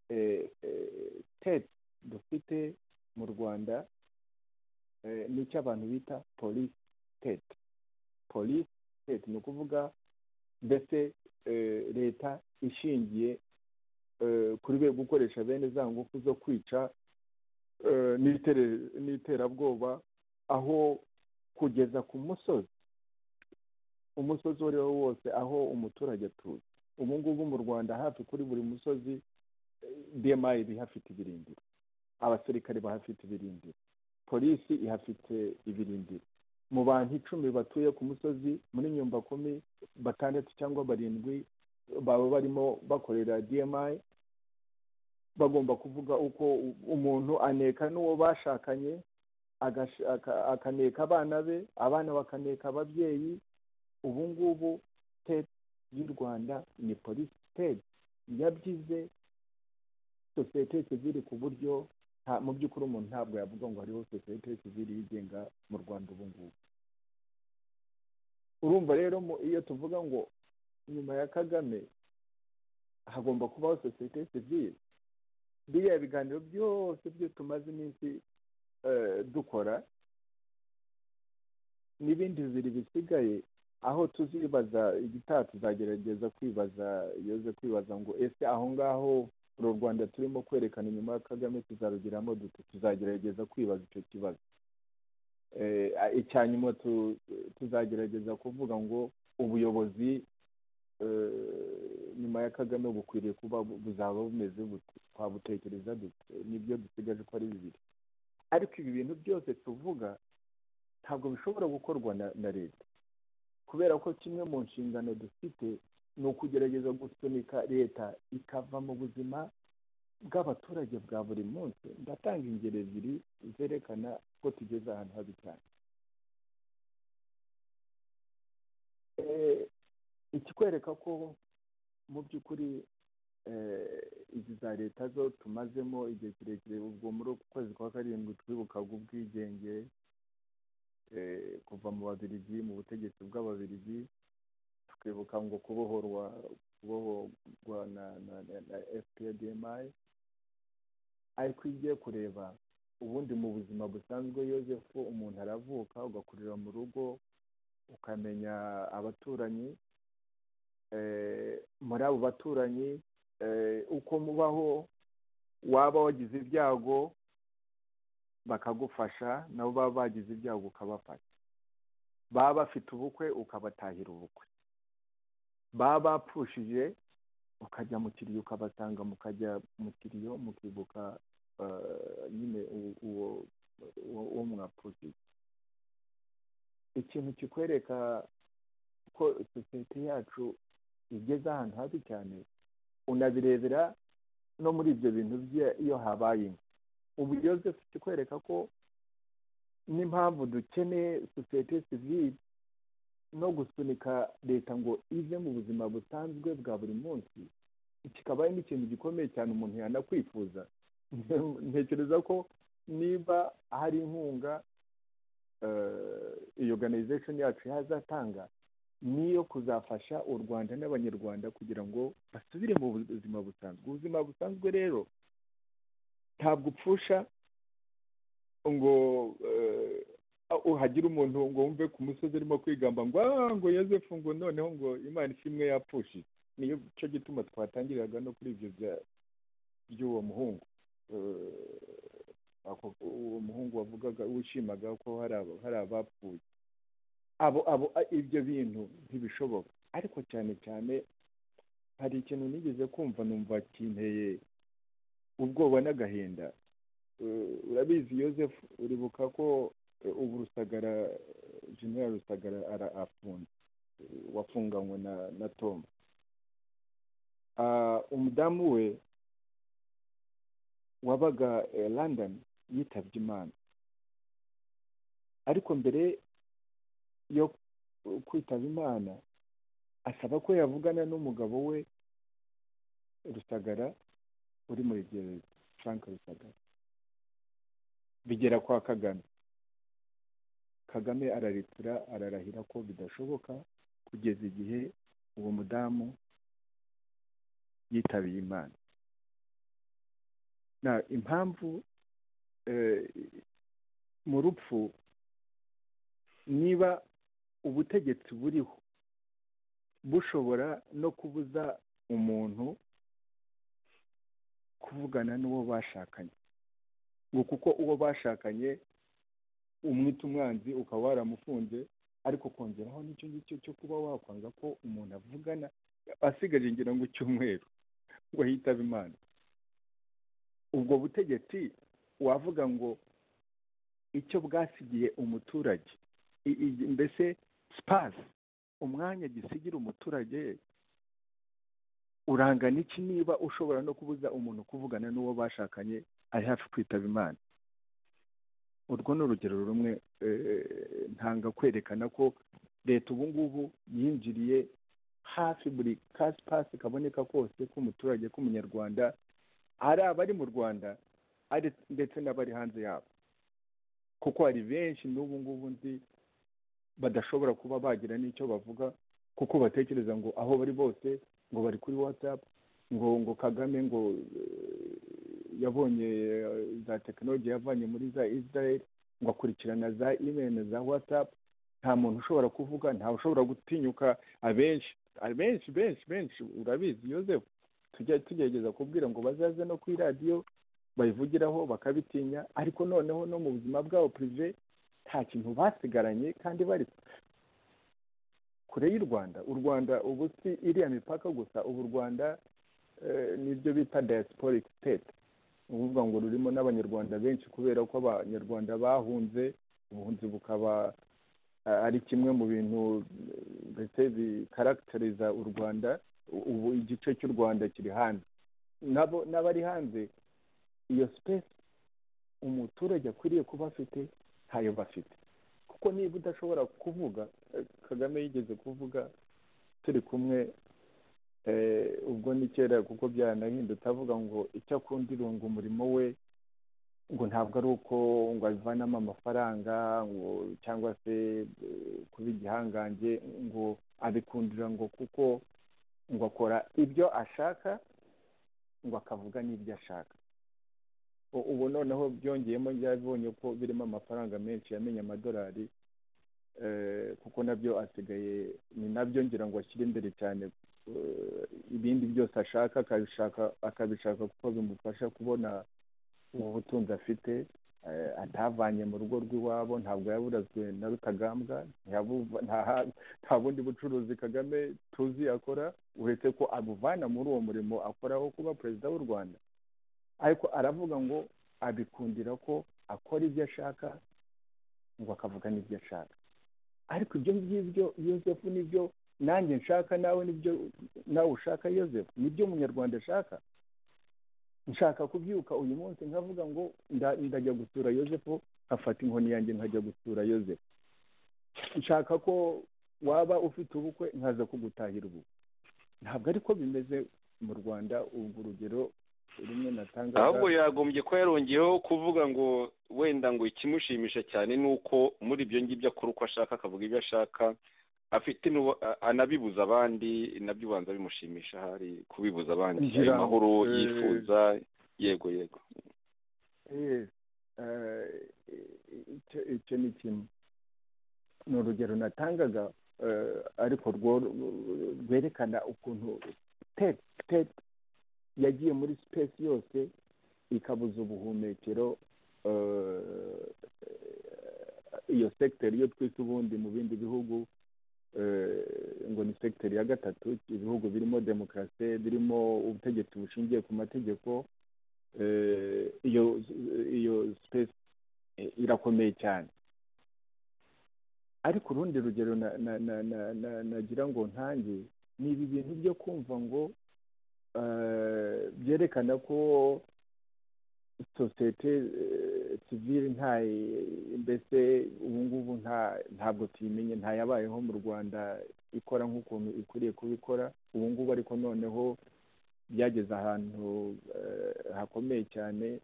B: eh, eh, tete dufite mu rwanda eh, nicyo abantu bita polisi tete polisi tete ni ukuvuga mbese eh, leta ishingiye eh, kuri be gukoresha bene za ngufu zo kwica eh, n'itere- n'iterabwoba aho kugeza ku musozi umusozi uwo ari wo wose aho umuturage atuye ubu ngubu mu rwanda hafi kuri buri musozi bmi ihafite ibirindiro abasirikare bahafite ibirindiro polisi ihafite ibirindiro mu bantu icumi batuye ku musozi muri nyumba kumi batandatu cyangwa barindwi baba barimo bakorera dmi bagomba kuvuga uko u- umuntu aneka n'uwo bashakanye agash- aka- akaneka abana be abana bakaneka ababyeyi ubu ngubu siteti y'u rwanda ni polisi siteti yabyize sosiyete sivile ku buryo nta- mu by'ukuri umuntu ntabwo yavuga ngo hariho sosiyete sivile yigenga mu rwanda ubu ngubu urumva rero mu- iyo tuvuga ngo nyuma ya kagame hagomba kubaho sosiyete sivile biriya biganiro byose byo tumaze iminsi eh, dukora n'ibindi bibiri bisigaye aho tuzibaza igitaha tuzagerageza kwibaza yoze kwibaza ngo ese aho ngaho uru rwanda turimo kwerekana inyuma ya kagame tuzarugiramo dute tuzagerageza kwibaza icyo kibazo Eh, icya nyuma tu- tuzagerageza kuvuga ngo ubuyobozi eh, nyuma ya kagame bukwiriye kuba bu- buzaba bumeze bute twabutekereza dute nibyo dusigaje ko ari bibiri ariko ibi bintu byose tuvuga ntabwo bishobora gukorwa na, na leta kubera ko kimwe mu nshingano dufite ni ukugerageza gusunika leta ikava mu buzima bw'abaturage bwa buri munsi ndatanga ingero ebyiri zerekana ko tugeze ahantu habi cyane Eh, ikikwereka ko mu by'ukuri eh, izi za leta zo tumazemo igihe kirekire ubwo muri uku kwezi kwa karindwi twibukaga ubwigenge eh, kuva mu babirigi mu butegetsi bw'ababirigi tukibuka ngo kubohorwa kubohorwa na na, na, na fpdmi ariko iyo ugiye kureba ubundi mu buzima busanzwe yosefu umuntu aravuka ugakurira mu rugo ukamenya abaturanyi muri abo baturanyi uko mubaho waba wagize ibyago bakagufasha nabo baba bagize ibyago ukabafasha baba bafite ubukwe ukabatahira ubukwe baba bapfushije ukajya mu kiriyo ukabasanga mukajya mu kiriyo mukibuka nyine uwo uwo mwapfushije ikintu kikwereka ko sosiyete yacu igeze ahantu habi cyane unabirebera no muri ibyo bintu bye iyo habaye ubu yosefu kikwereka ko n'impamvu dukeneye sosiyete sivire no gusunika leta ngo ive mu buzima busanzwe bwa buri munsi kikaba ari n'ikintu gikomeye cyane umuntu yanakwifuza ntekereza ko niba hari inkunga iyo organization yacu yazatanga niyo kuzafasha u rwanda n'abanyarwanda kugira ngo basubire mu buzima busanzwe ubuzima busanzwe rero ntabwo upfusha ngo hagire umuntu ngo wumve ku musozi urimo kwigamba ngo ngo yosefu ngo noneho ngo imana ishimwe yapfushije niyo cyo gituma twatangiriraga no kuri ibyo by'uwo muhungu uwo muhungu wavugaga wishimaga ko hari abapfuye abo abo ibyo bintu ntibishoboka ariko cyane cyane hari ikintu nigeze kumva numva kinteye ubwoba n'agahinda urabizi yosefu uribuka ko ubu rusagara general rusagara arafunze wafunganywe na na tom umudamu we wabaga london yitabye imana ariko mbere yo kwitaba imana asaba ko yavugana n'umugabo we rusagara uri muri gereza frank rusagara bigera kwa kagame kagame araritura ararahira ko bidashoboka kugeza igihe uwo mudamu yitabiye imana impamvu mu rupfu niba ubutegetsi buriho bushobora no kubuza umuntu kuvugana n'uwo bashakanye ngo kuko uwo bashakanye umwita umwanzi ukaba waramufunze ariko kongeraho n'icyo ngicyo cyo kuba wakwanga ko umuntu avugana asigaje ngira ngo icyumweru ngo yitabe imana ubwo butegetsi wavuga ngo icyo bwasigiye umuturage mbese sipasi umwanya gisigira umuturage urangana iki niba ushobora no kubuza umuntu kuvugana n'uwo bashakanye ari hafi kwitaba imana urwo ni urugero rumwe ntanga kwerekana ko leta ubu ngubu yinjiriye hafi buri ka sipasi kaboneka kose k'umuturage k'umunyarwanda ari abari mu rwanda ndetse n'abari hanze yabo kuko hari benshi n'ubu ngubu nzi badashobora kuba bagira n'icyo bavuga kuko batekereza ngo aho bari bose ngo bari kuri watsapu ngo ngo kagame ngo yabonye za tekinoloji yavanye muri za israel ngo akurikirana za imeri za watsapu nta muntu ushobora kuvuga ntawe ushobora gutinyuka abenshi abenshi benshi benshi urabizi yosefu tujya tugerageza kubwira ngo bazaze no kuri radiyo bayivugiraho bakabitinya ariko noneho no mu buzima bwabo pirive nta kintu basigaranye kandi bari kure y'u rwanda u rwanda ubu si iriya mipaka gusa ubu u rwanda nibyo bita diasporic state ukuvuga ngo rurimo n'abanyarwanda benshi kubera ko abanyarwanda bahunze ubuhunzi bukaba ari kimwe mu bintu ndetse bikaragitariza u rwanda ubu igice cy'u rwanda kiri hanze nabo n'abari hanze iyo sipesi umuturage akwiriye kuba afite ntayo bafite kuko niba udashobora kuvuga kagame yigeze kuvuga turi kumwe ubwo ni kera kuko byaranahindutse avuga ngo icyo akunda irunga umurimo we ngo ntabwo ari uko ngo abivanamo amafaranga ngo cyangwa se kuba igihangange ngo abikundira ngo kuko ngo akora ibyo ashaka ngo akavuga n'ibyo ashaka ubu noneho byongeyemo byabibonye ko birimo amafaranga menshi yamenye amadolari kuko nabyo asigaye ni nabyo ngira ngo ashyire imbere cyane ibindi byose ashaka akabishaka akabishaka kuko bimufasha kubona ubu butunzi afite eh, atavanye mu rugo rw'iwabo ntabwo yaburazwe na rutagambwa ntiyabuva- ntaha- nta bundi bucuruzi kagame tuzi akora uretse ko abuvana muri uwo murimo akora wo kuba perezida w'u rwanda ariko aravuga ngo abikundira ko akora ibyo ashaka ngo akavuga n'ibyo ashaka ariko ibyo ngibyo yosefu nibyo nanjye nshaka nawe nibyo nawe ushaka yosefu nibyo umunyarwanda ashaka nshaka kubyuka uyu munsi nkavuga ngo nda- ndajya gusura yosefu nkafata inkoni yanjye nkajya gusura yosefu nshaka ko waba ufite ubukwe nkaza kugutahira ubukwe ntabwo ariko bimeze mu rwanda ubwo urugero rumwe natangaga
D: ahubwo yagombye kuba yarongeyeho kuvuga ngo wenda ngo ikimushimisha cyane ni uko muri ibyo ngibyo akora uko ashaka akavuga ibyo ashaka afite n'uwo- a- anabibuza abandi nabyo ubanza bimushimisha ahari kubibuza abandi
B: Ngira-
D: ayo mahoro
B: eh,
D: yifuza yego yego
B: Yes. Eh, icyo icyo ni kimwe ni urugero natangaga eh, ariko rwo- rwerekana ukuntu tete tete yagiye muri sipesi yose ikabuza ubuhumekero eh, iyo sekiteri yo twita ubundi mu bindi bihugu eh, ngo ni sekiteri ya gatatu ibihugu birimo demokarasi birimo ubutegetsi bushingiye ku mategeko eh, iyo iyo space eh, irakomeye cyane ariko urundi rugero na- na- na- na- na- nagira ngo ntange ni ibi bintu byo kumva ngo eh, byerekana ko sosiyete sivire nta mbese ubu ngubu nta ntabwo tuyimenye ntayabayeho mu rwanda ikora nk'ukuntu ikwiriye kubikora ubu ngubu ariko noneho byageze ahantu eh, hakomeye cyane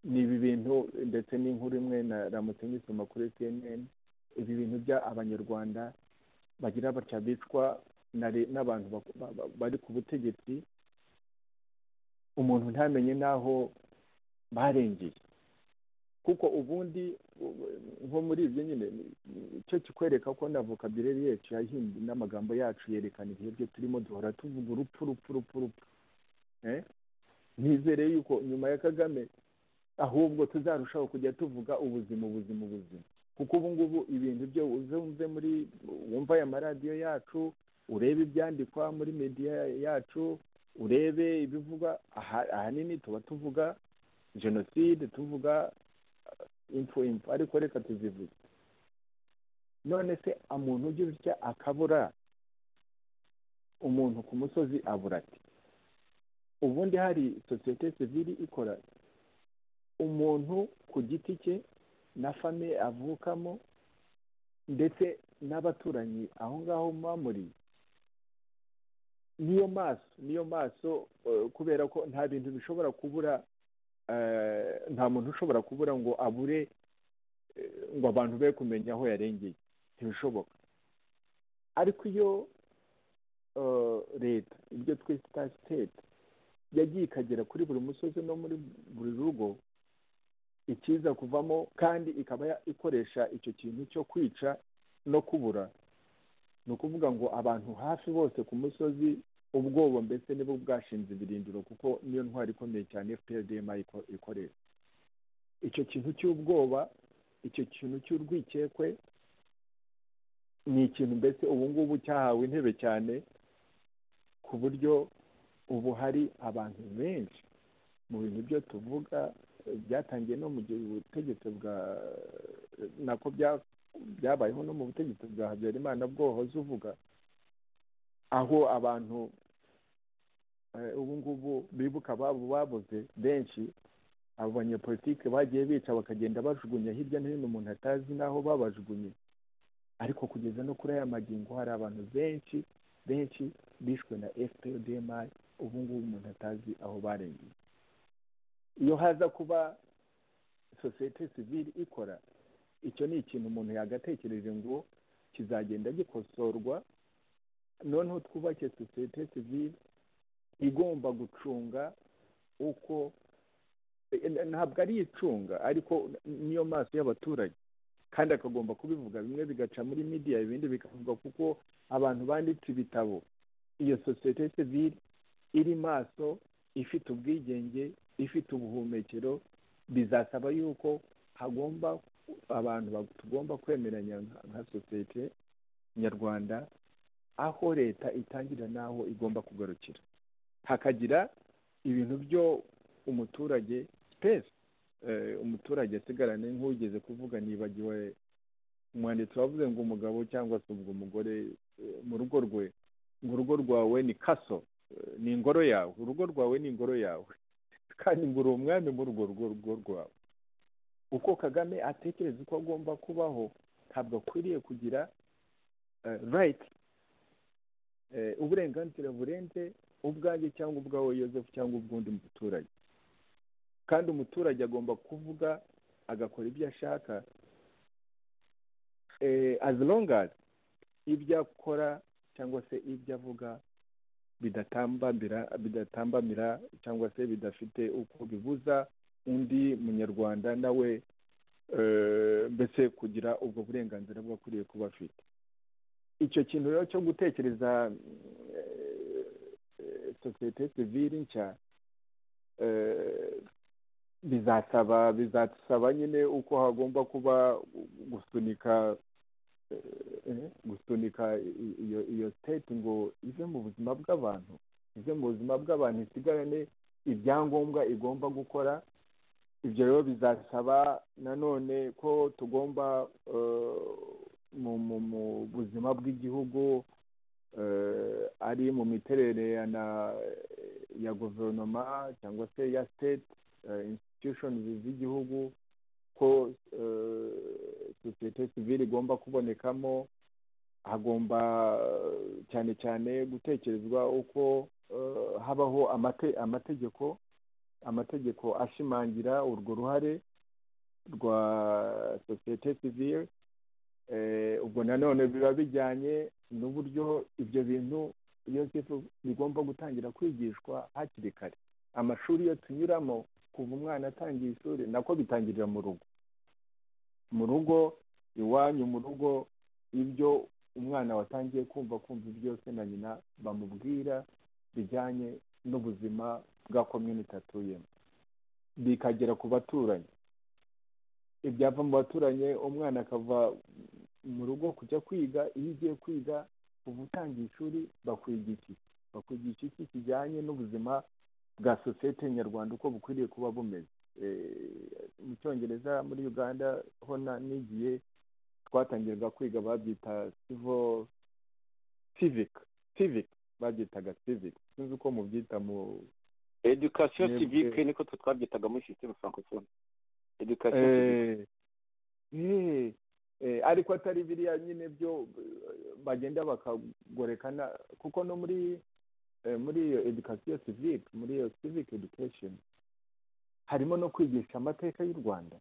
B: ni ibi bintu ndetse n'inkuru imwe na ramutse nyisoma kuri cnn ibi bintu bya abanyarwanda bagira batya bicwa na le- n'abantu bak- ba- ba- bari ku butegetsi umuntu ntamenye n'aho barengeye kuko ubundi u- nko muri ibyo nyine ni- ni- cyo kikwereka ko na vocabulary yacu yahimbye n'amagambo yacu yerekana ibihe byo turimo duhora tuvuga urupfu urupfu urupfu urupfu Eh? nizere yuko nyuma ya kagame ahubwo tuzarushaho kujya tuvuga ubuzima ubuzima ubuzima kuko ubu ngubu ibintu byo uzumve muri wumva aya maradiyo yacu urebe ibyandikwa muri media yacu urebe ibivugwa aha- ahanini tuba tuvuga jenoside tuvuga eh, impfu impfu ariko reka tuzivuge none se umuntu ujya utya akabura umuntu ku musozi abura ati ubundi hari sosiyete sivili ikora umuntu ku giti cye na famiye avukamo ndetse n'abaturanyi aho ngaho muba muri niyo maso niyo maso eh, kubera ko nta bintu bishobora kubura eh, nta muntu ushobora kubura ngo abure eh, ngo abantu be kumenya aho yarengeye ntibishoboka ariko iyo eh, leta ibyo twita sitete yagiye ikagera kuri buri musozi no muri buri rugo ikiza kuvamo kandi ikaba ya- ikoresha icyo kintu cyo kwica no kubura ni ukuvuga ngo abantu hafi bose ku musozi ubwoba mbese nibo bwashinze ibirindiro kuko niyo ntwari ikomeye cyane fprdma iko- ikoresha icyo kintu cy'ubwoba icyo kintu cy'urwikekwe ni ikintu mbese ubu ngubu cyahawe intebe cyane ku buryo ubu hari abantu benshi mu bintu byo tuvuga eh, byatangiye no mu gihe ubutegetsi bwa nako bya- byabayeho no mu butegetsi bwa habyarimana bwohoze uvuga aho abantu eh, ubu ngubu bibuka ababo babuze benshi abo banyepolitike bagiye bica bakagenda bajugunya hirya no hino umuntu atazi n'aho babajugunye ariko kugeza no kuri aya magingo hari abantu benshi benshi bishwe na fpdmi ubu ngubu umuntu atazi aho barengeye iyo haza kuba sosiyete sivile ikora icyo ni ikintu umuntu yagatekereje ngo kizagenda gikosorwa noneho twubake sosiyete sivile igomba gucunga uko eh, ntabwo ari icunga ariko niyo maso y'abaturage kandi akagomba kubivuga bimwe bigaca muri media ibindi bikavuga kuko abantu banditse ibitabo iyo sosiyete sivile iri maso ifite ubwigenge ifite ubuhumekero bizasaba yuko hagomba abantu ba- tugomba kwemeranya nka- nka sosiyete nyarwanda aho leta itangirira n'aho igomba kugarukira hakagira ibintu byo umuturage sipesi umuturage asigarane nk'ugeze kuvuga nibagiwe umwanditsi wavuze ngo umugabo cyangwa se ubwo umugore eh, mu rugo rwe ngo urugo rwawe ni kaso eh, ni ingoro yawe urugo rwawe ni ingoro yawe kandi ngo uri umwami muri urwo rugo rugo rwawe uko kagame atekereza uko agomba kubaho ntabwo akwiriye kugira rayiti uburenganzira burenze ubwanjye cyangwa ubwawe yosefu cyangwa ubw'undi muturage kandi umuturage agomba kuvuga agakora ibyo ashaka as long as ibyo akora cyangwa se ibyo avuga bidatambamira bidatambamira cyangwa se bidafite uko bibuza undi munyarwanda nawe eh, mbese kugira ubwo burenganzira bwo akwiriye kuba afite icyo kintu rero cyo gutekereza eh, sosiyete sivile nshya eh, bizasaba bizasaba nyine uko hagomba kuba gusunika eh, gusunika i- i- iyo iyo state ngo ive mu buzima bw'abantu ive mu buzima bw'abantu isigarane ibyangombwa igomba gukora ibyo rero bizasaba nanone ko tugomba eh, mu mu mu buzima bw'igihugu eh, ari mu miterere ya na- ya guverinoma cyangwa se ya state eh, institutions z'igihugu ko eh, sosiyete sivile igomba kubonekamo hagomba eh, cyane cyane gutekerezwa uko eh, habaho amate- amategeko amategeko ashimangira urwo ruhare rwa sosiyete sivile Eh, ubwo nanone biba bijyanye n'uburyo ibyo bintu yosefu bigomba gutangira kwigishwa hakiri kare amashuri yo tunyuramo kuva umwana atangiye ishuri nako bitangirira mu rugo mu rugo iwanyu mu rugo ibyo umwana watangiye kumva kumva byose na nyina bamubwira bijyanye n'ubuzima bwa komyuniti atuyemo bikagera ku baturanyi ibyava mu baturanyi umwana akava mu rugo kujya kwiga iyo ugiye kwiga uba utangiye ishuri bakwigisha iki bakwigisha iki kijyanye n'ubuzima bwa sosiyete nyarwanda uko bukwiriye kuba bumeze Eh, mu cyongereza muri uganda ho na- nigiye twatangiraga kwiga babyita sivo civic civic babyitaga civic sinzi uko mubyita mu
D: edukasiyo
B: Mwebwe-
D: sivike niko twe twabyitaga muri sisiteme francophonie edukasiyo sivike
B: Eh, eh, eh, ariko atari biriya nyine byo eh, bagenda bakagorekana kuko no muri eh, muri iyo education civic muri iyo civic education harimo no kwigisha amateka y'u rwanda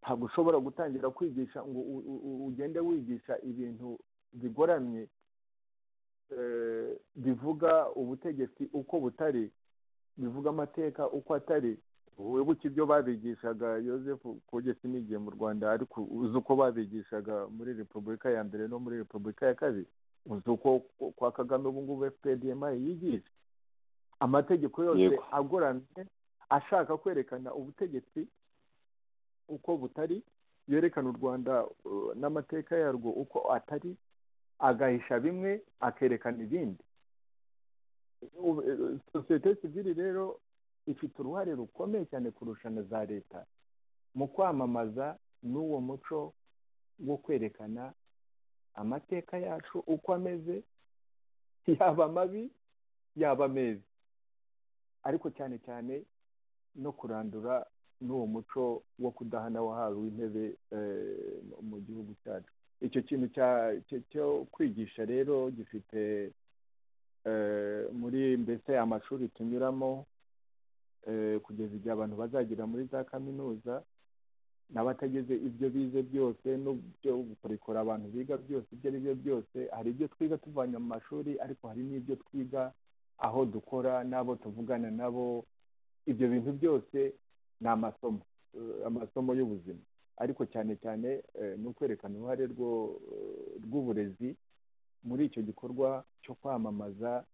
B: ntabwo ushobora gutangira kwigisha ngo u- u- u- ugende wigisha ibintu bigoramye eh, bivuga ubutegetsi uko butari bivuga amateka uko atari wibuke ibyo babigishaga yosefu kugeza n'igihe mu rwanda ariko uzi uko babigishaga muri repubulika ya mbere no muri repubulika ya kabiri uzi uko kwa kagame ubu ngubu fpdmi yigisha amategeko yose
D: Yego.
B: agoramye ashaka kwerekana ubutegetsi uko butari yerekana u rwanda uh, n'amateka yarwo uko atari agahisha bimwe akerekana ibindi Ubu, eh, sosiyete sivile rero ifite uruhare rukomeye cyane kurusha na za leta mu kwamamaza n'uwo muco wo kwerekana amateka yacu uko ameze yaba mabi yaba meza ariko cyane cyane no kurandura n'uwo muco wo kudahana wahawe intebe eh, mu- mu gihugu cyacu icyo kintu cya- cyo- cyo kwigisha rero gifite eh, muri mbese amashuri tunyuramo eh, kugeza igihe abantu bazagera muri za kaminuza n'abatageze ibyo bize byose n'ibyo ubukorikori abantu biga byose ibyo ari byo byose hari ibyo twiga tuvanye mu mashuri ariko hari n'ibyo twiga aho dukora n'abo tuvugana nabo ibyo bintu byose ni amasomo eh, amasomo y'ubuzima ariko cyane cyane eh, ni ukwerekana uruhare rwo- rw'uburezi muri icyo gikorwa cyo kwamamaza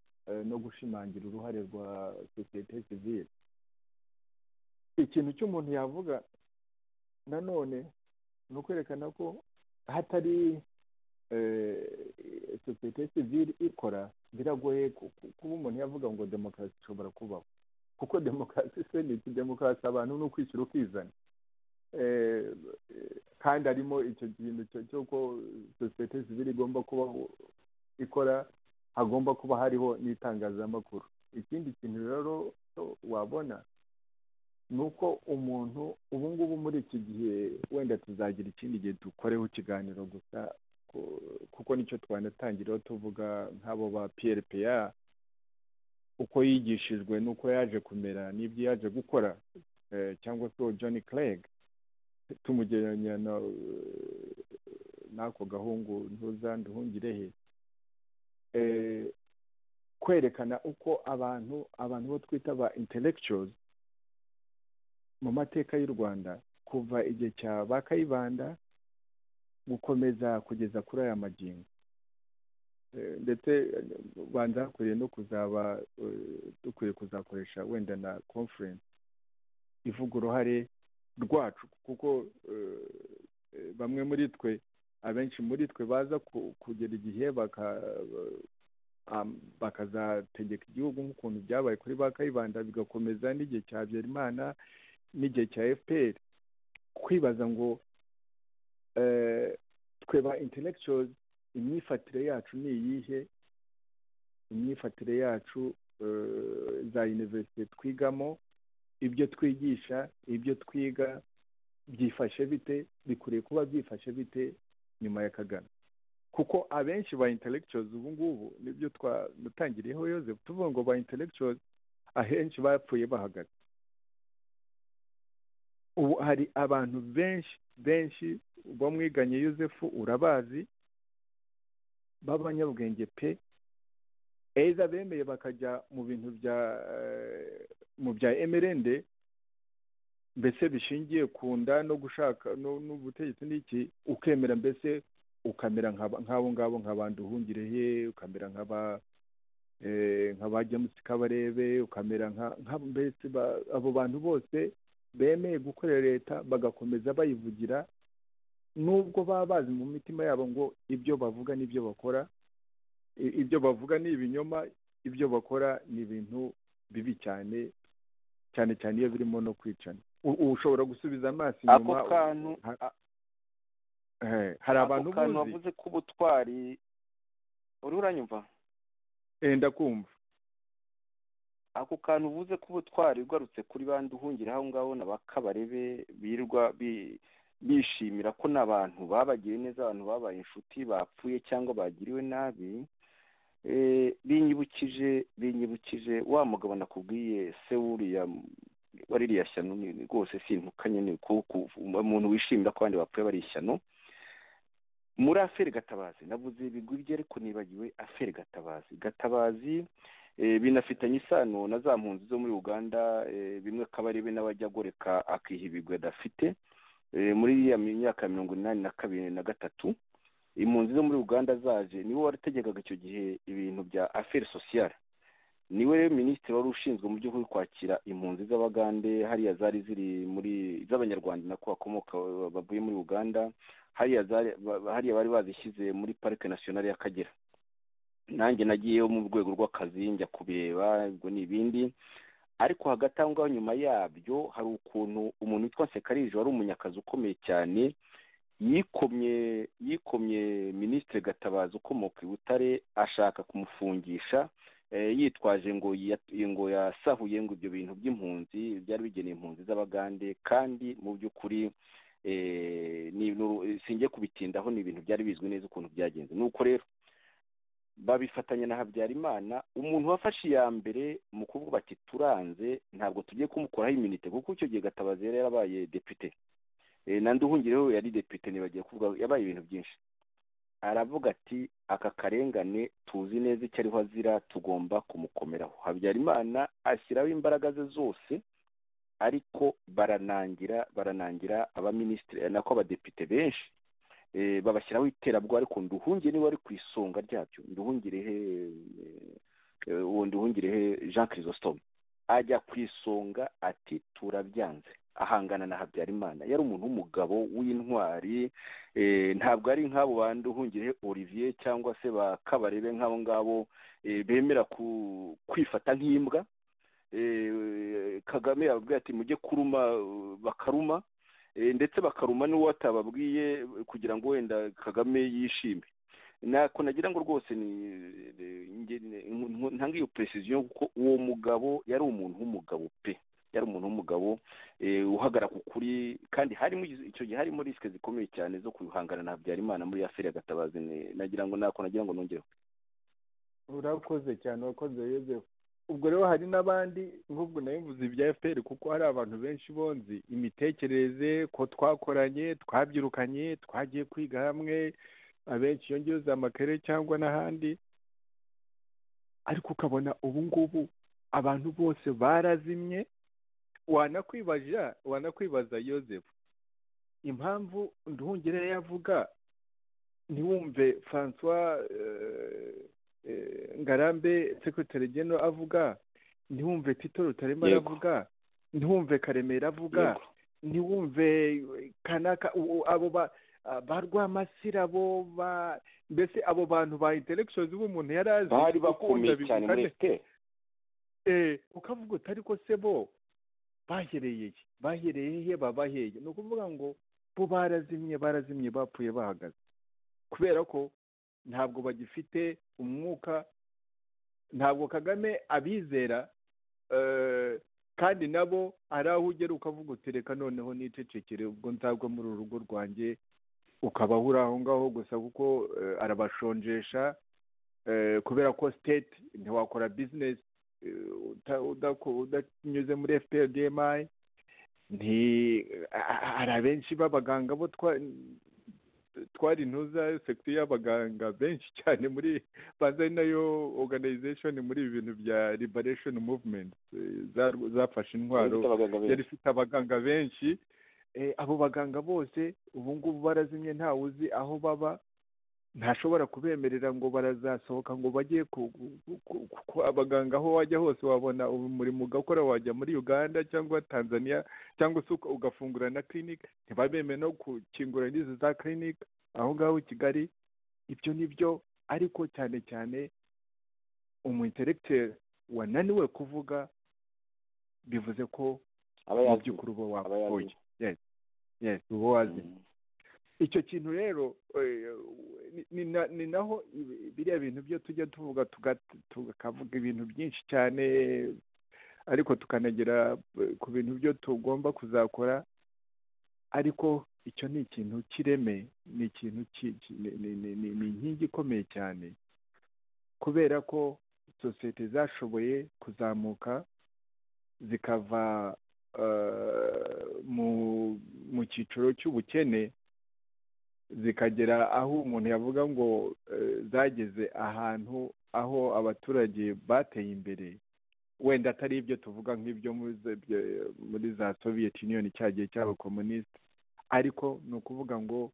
B: no gushimangira uruhare rwa sosiyete sivire ikintu cy'umuntu yavuga nanone ni ukwerekana ko hatari sosiyete sivire ikora biragoye kuba umuntu yavuga ngo demokarasi ishobora kubaho kuko demokarasi se ni iki demokarasi abantu ni ukwishyira ukizana kandi harimo icyo kintu cy'uko sosiyete sivire igomba kuba ikora hagomba kuba hariho n'itangazamakuru ikindi kintu rero wabona ni uko umuntu ubu ngubu muri iki gihe wenda tuzagira ikindi gihe dukoreho ikiganiro gusa kuko nicyo twanatangiraho tuvuga nk'abo ba piyeripeya uko yigishijwe n'uko yaje kumera n'ibyo yaje gukora cyangwa se John Clegg tumugereranya n'ako gahungu ntuzanduhungire he kwerekana uko abantu abantu bo twita ba intellectuals mu mateka y'u rwanda kuva igihe cya ba kayibanda gukomeza kugeza kuri aya magingo ndetse banza hakwiye no kuzaba dukwiye kuzakoresha wenda na conference ivuga uruhare rwacu kuko bamwe muri twe abenshi muri twe baza kugera igihe bakazategeka igihugu nk'ukuntu byabaye kuri ba kayibanda bigakomeza n'igihe cya Habyarimana n'igihe cya fpr kwibaza ngo twe ba intellectuals imyifatire yacu ni iyihe imyifatire yacu za univerisite twigamo ibyo twigisha ibyo twiga byifashe bite bikwiriye kuba byifashe bite nyuma ya kagame kuko abenshi ba intellectuals ubu ngubu nibyo twatangiriyeho Joseph tuvuga ngo ba intellectuals ahenshi bapfuye bahagaze ubu hari abantu benshi benshi bamwiganye Joseph urabazi b'abanyabwenge pe eza bemeye bakajya mu bintu bya mu bya emerende mbese bishingiye ku nda no gushaka n'ubutegetsi n'iki ukemera mbese ukamera nk'abo ngabo nk'abantu uhungireye ukamera nk'aba nk'aba james kabarebe ukamera nka mbese abo bantu bose bemeye gukorera leta bagakomeza bayivugira nubwo baba bazi mu mitima yabo ngo ibyo bavuga n'ibyo bakora ibyo bavuga ni ibinyoma ibyo bakora ni ibintu bibi cyane cyane cyane iyo birimo no kwicana ushobora gusubiza amaso inyuma
D: ako kantu
B: hari abantu
D: ako kantu wavuze k'ubutwari uriho uranyumva
B: wenda kumva
D: ako kantu uvuze k'ubutwari ugarutse kuri bandi uhungira aho ngaho na ba kabarebe birwa bishimira ko n'abantu babagiriye neza abantu babaye inshuti bapfuye cyangwa bagiriwe nabi binyibukije binyibukije wa mugabo nakubwiye se wuriya waririya shyano rwose sintukanye ni umuntu wishimira ko abandi bapfuye bari ishyano muri aferi gatabazi navuze ibigwi ariko nibagiwe aferi gatabazi gatabazi binafitanye isano na za mpunzi zo muri uganda bimwe akaba ari we n'abajya agoreka akiha ibigwi adafite muri ya myaka mirongo inani na kabiri na gatatu impunzi zo muri uganda zaje niwe wategekaga icyo gihe ibintu bya aferi sosiyale niwe rero minisitiri wari ushinzwe mu by'ukuri kwakira impunzi z'abagande hariya zari ziri muri z'abanyarwanda nako bakomoka bavuye muri uganda hariya bari bazishyize muri parike nasiyonari y'akagera nanjye nagiyeyo mu rwego rw'akazi njya kubireba ibyo ni ibindi ariko hagati aho ngaho nyuma yabyo hari ukuntu umuntu witwa sekarije wari umunyakazi ukomeye cyane yikomye yikomye minisitiri gatabazi ukomoka i butare ashaka kumufungisha yitwaje ngo ngo yasahuye ngo ibyo bintu by'impunzi byari bigeneye impunzi z'abagande kandi mu by'ukuri sinjye kubitindaho ni ibintu byari bizwi neza ukuntu byagenze nuko rero babifatanya na habyarimana umuntu wafashe iya mbere mu kuvuga ati turanze ntabwo tugiye kumukoraho iminite kuko icyo gihe gatabazi yari yarabaye depite nandi uhungireho yari depite ntibagiye kuvuga yabaye ibintu byinshi aravuga ati aka karengane tuzi neza icyo ariho azira tugomba kumukomeraho habyarimana ashyiraho imbaraga ze zose ariko baranangira baranangira abaminisitiri nako abadepite benshi eh, babashyiraho iterabwoba ariko nduhungire niwe wari ku isonga ryabyo nduhungirehe eh, uwo nduhungirehe jean chrysostome ajya ku isonga ati turabyanze ahangana na habyarimana yari umuntu w'umugabo w'intwari eh, ntabwo ari nk'abo bandi uhungirehe olivier cyangwa se ba kabarebe nk'abo ngabo eh, bemera ku- kwifata nk'imbwa eh, kagame yababwiye ati mujye kuruma eh, bakaruma eh, ndetse bakaruma n'uwo atababwiye kugira ngo wenda kagame yishime nako nagira ngo rwose ni eh, nge- ni- nku- ntanga iyo precision kuko uwo mugabo yari umuntu w'umugabo pe yari umuntu w'umugabo eh, uhagarara ku kuri kandi harimo igiz- icyo gihe harimo risike zikomeye cyane zo guhangana na habyarimana muri ya feri ya gatabazi ni- nagira ngo nako nagira ngo nongereho
B: urakoze cyane urakoze yozefu ubwo rero hari n'abandi nk'ubwo nayo mvuze ibya fpr kuko hari abantu benshi bonzi imitekerereze ko twakoranye twabyirukanye twagiye kwiga hamwe abenshi iyo ngiyo za makere cyangwa n'ahandi ariko ukabona ubu ngubu abantu bose barazimye wanakwibaza wanakwibaza yozefu impamvu nduhungire yavuga ntiwumve francois eh, eh, ngarambe sekretari geno avuga ntiwumve tito rutaremba
D: Yego.
B: aravuga ntiwumve karemera avuga ntiwumve eh, kanaka u- u- abo ba ah, ba rwamasira bo ba mbese abo bantu ba intelections b'umuntu yari azi
D: bari
B: kuko wenda
D: bakomeye cyane muri
B: bivugane-
D: fpr
B: Eh, ukavuga uti ariko se bo bahereye he bahereye he baba hehe ni ukuvuga ngo bo barazimye barazimye bapfuye bahagaze kubera ko ntabwo bagifite umwuka ntabwo kagame abizera eh, kandi nabo ari aho ugera ukavuga uti reka noneho nicecekere ubwo nzagwa muri uru rugo rwanjye ukaba uri aho ngaho gusa kuko eh, arabashonjesha eh, kubera ko state ntiwakora business eh, uta- udako- udanyuze muri fpr dmi nti a- a- hari abenshi b'abaganga bo twa- twari intuza sekiti y'abaganga benshi cyane muri banza ari nayo organization muri ibi bintu bya liberation movement eh, za- zafashe intwaro
D: bafite abaganga benshi
B: yari ifite abaganga benshi eh, abo baganga bose ubu ngubu barazimye ntawe uzi aho baba ntashobora kubemerera ngo barazasohoka ngo bajye ku, ku- ku- ku abaganga aho wajya hose wabona ubu umurimo ugakora wajya muri uganda cyangwa tanzania cyangwa se uka- ugafungura na clinic ntibabemere no gukingura n'izi za clinic aho ngaho i kigali ibyo ni byo ariko cyane cyane umu intellectuel wananiwe kuvuga bivuze ko
D: aba
B: mu
D: yazi
B: by'ukuri uba
D: aba yazi.
B: wapfuye Yes. Yes, uba wazimye icyo kintu rero eh, ni- ni na- ni naho ibi- biriya bintu byo tujya tuvuga tuga- tukavuga ibintu byinshi cyane ariko tukanagera eh, ku bintu byo tugomba kuzakora ariko icyo ni ikintu cy'ireme ni ikintu ki- ki- ni- ni- ni- ni ni inkingi ikomeye cyane kubera ko sosiyete zashoboye kuzamuka zikava eh, mu mu cyiciro cy'ubukene zikagera aho umuntu yavuga ngo eh, zageze ahantu aho abaturage bateye imbere wenda atari ibyo tuvuga nk'ibyo muri za- byo- muri za soviet union cya gihe cy'abakomunisite ariko ni ukuvuga ngo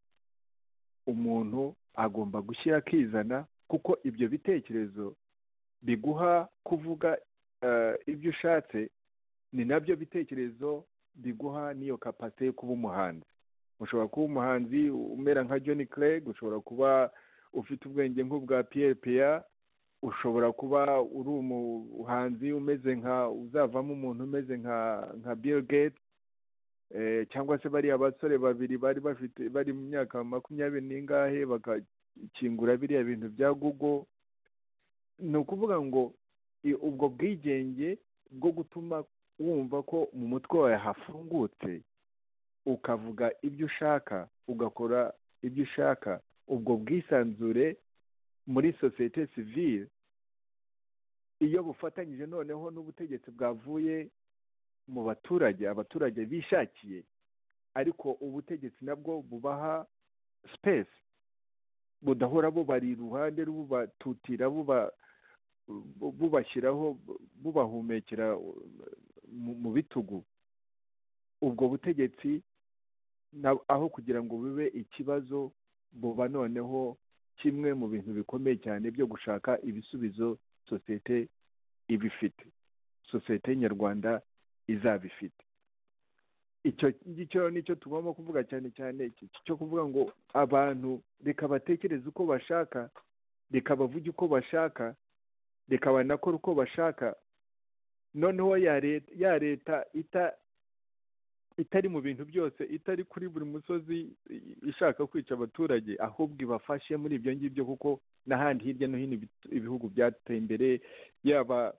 B: umuntu agomba gushyira akizana kuko ibyo bitekerezo biguha kuvuga eh, ibyo ushatse ni nabyo bitekerezo biguha n'iyo kapasite yo kuba umuhanzi ushobora kuba umuhanzi umera nka John Clegg ushobora kuba ufite ubwenge nk'ubwa Pierre Pierre ushobora kuba uri umuhanzi umeze nka uzavamo umuntu umeze nka nka Bill Gates eh, cyangwa se bariya basore babiri bari bafite bari mu myaka makumyabiri n'ingahe bagakingura biriya bintu bya Google ni ukuvuga ngo i- ubwo bwigenge bwo gutuma wumva ko mu mutwe wawe hafungutse ukavuga ibyo ushaka ugakora ibyo ushaka ubwo bwisanzure muri sosiyete sivile iyo bufatanyije noneho n'ubutegetsi bwavuye mu baturage abaturage bishakiye ariko ubutegetsi nabwo bubaha sipesi budahora bubari iruhande bubatutira buba bu- bubashyiraho bu- bubahumekera mu- mu bitugu ubwo butegetsi na- aho kugira ngo bube ikibazo buba noneho kimwe mu bintu bikomeye cyane byo gushaka ibisubizo sosiyete iba ifite sosiyete nyarwanda izaba ifite icyo ngicyo nicyo tugomba kuvuga cyane cyane iki cyo kuvuga ngo abantu reka batekereze uko bashaka reka bavuge uko bashaka reka banakora uko bashaka noneho ya leta ya leta ita itari mu bintu byose itari kuri buri musozi ishaka kwica abaturage ahubwo ibafashe muri ibyo ngibyo kuko n'ahandi hirya no hino ibihugu byateye imbere yaba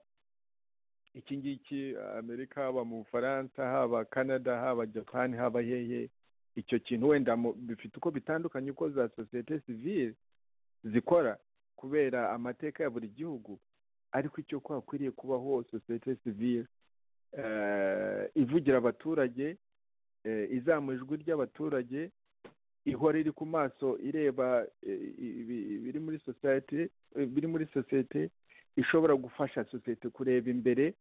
B: iki ngiki amerika haba mu bufaransa haba canada haba japani haba hehe icyo kintu wenda bifite uko bitandukanye uko za sosiyete sivire zikora kubera amateka ya buri gihugu ariko icyo kwakwiriye kubaho sosiyete sivire ivugira abaturage izamuye ijwi ry'abaturage ihora iri ku maso ireba ibiri muri sosiyete biri muri sosiyete ishobora gufasha sosiyete kureba imbere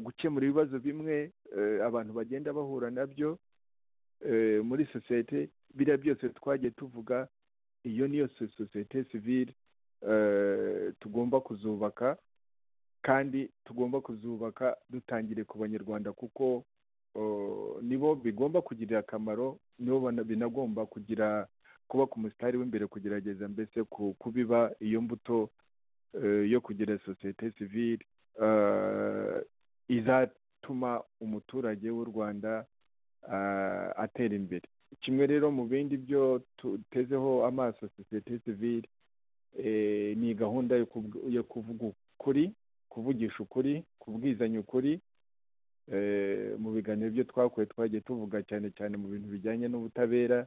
B: gukemura ibibazo bimwe abantu bagenda bahura nabyo muri sosiyete biriya byose twagiye tuvuga iyo niyo sosiyete sivire tugomba kuzubaka kandi tugomba kuzubaka dutangire ku banyarwanda kuko nibo bigomba kugirira akamaro nibo binagomba kugira kuba ku musitari w'imbere kugerageza mbese kubiba iyo mbuto yo kugira sosiyete sivire izatuma umuturage w'u rwanda atera imbere kimwe rero mu bindi byo tutezeho amaso sosiyete sivire ni gahunda yo kuvuga ukuri kuvugisha ukuri kubwizanya ukuri mu biganiro byo twakuye twagiye tuvuga cyane cyane mu bintu bijyanye n'ubutabera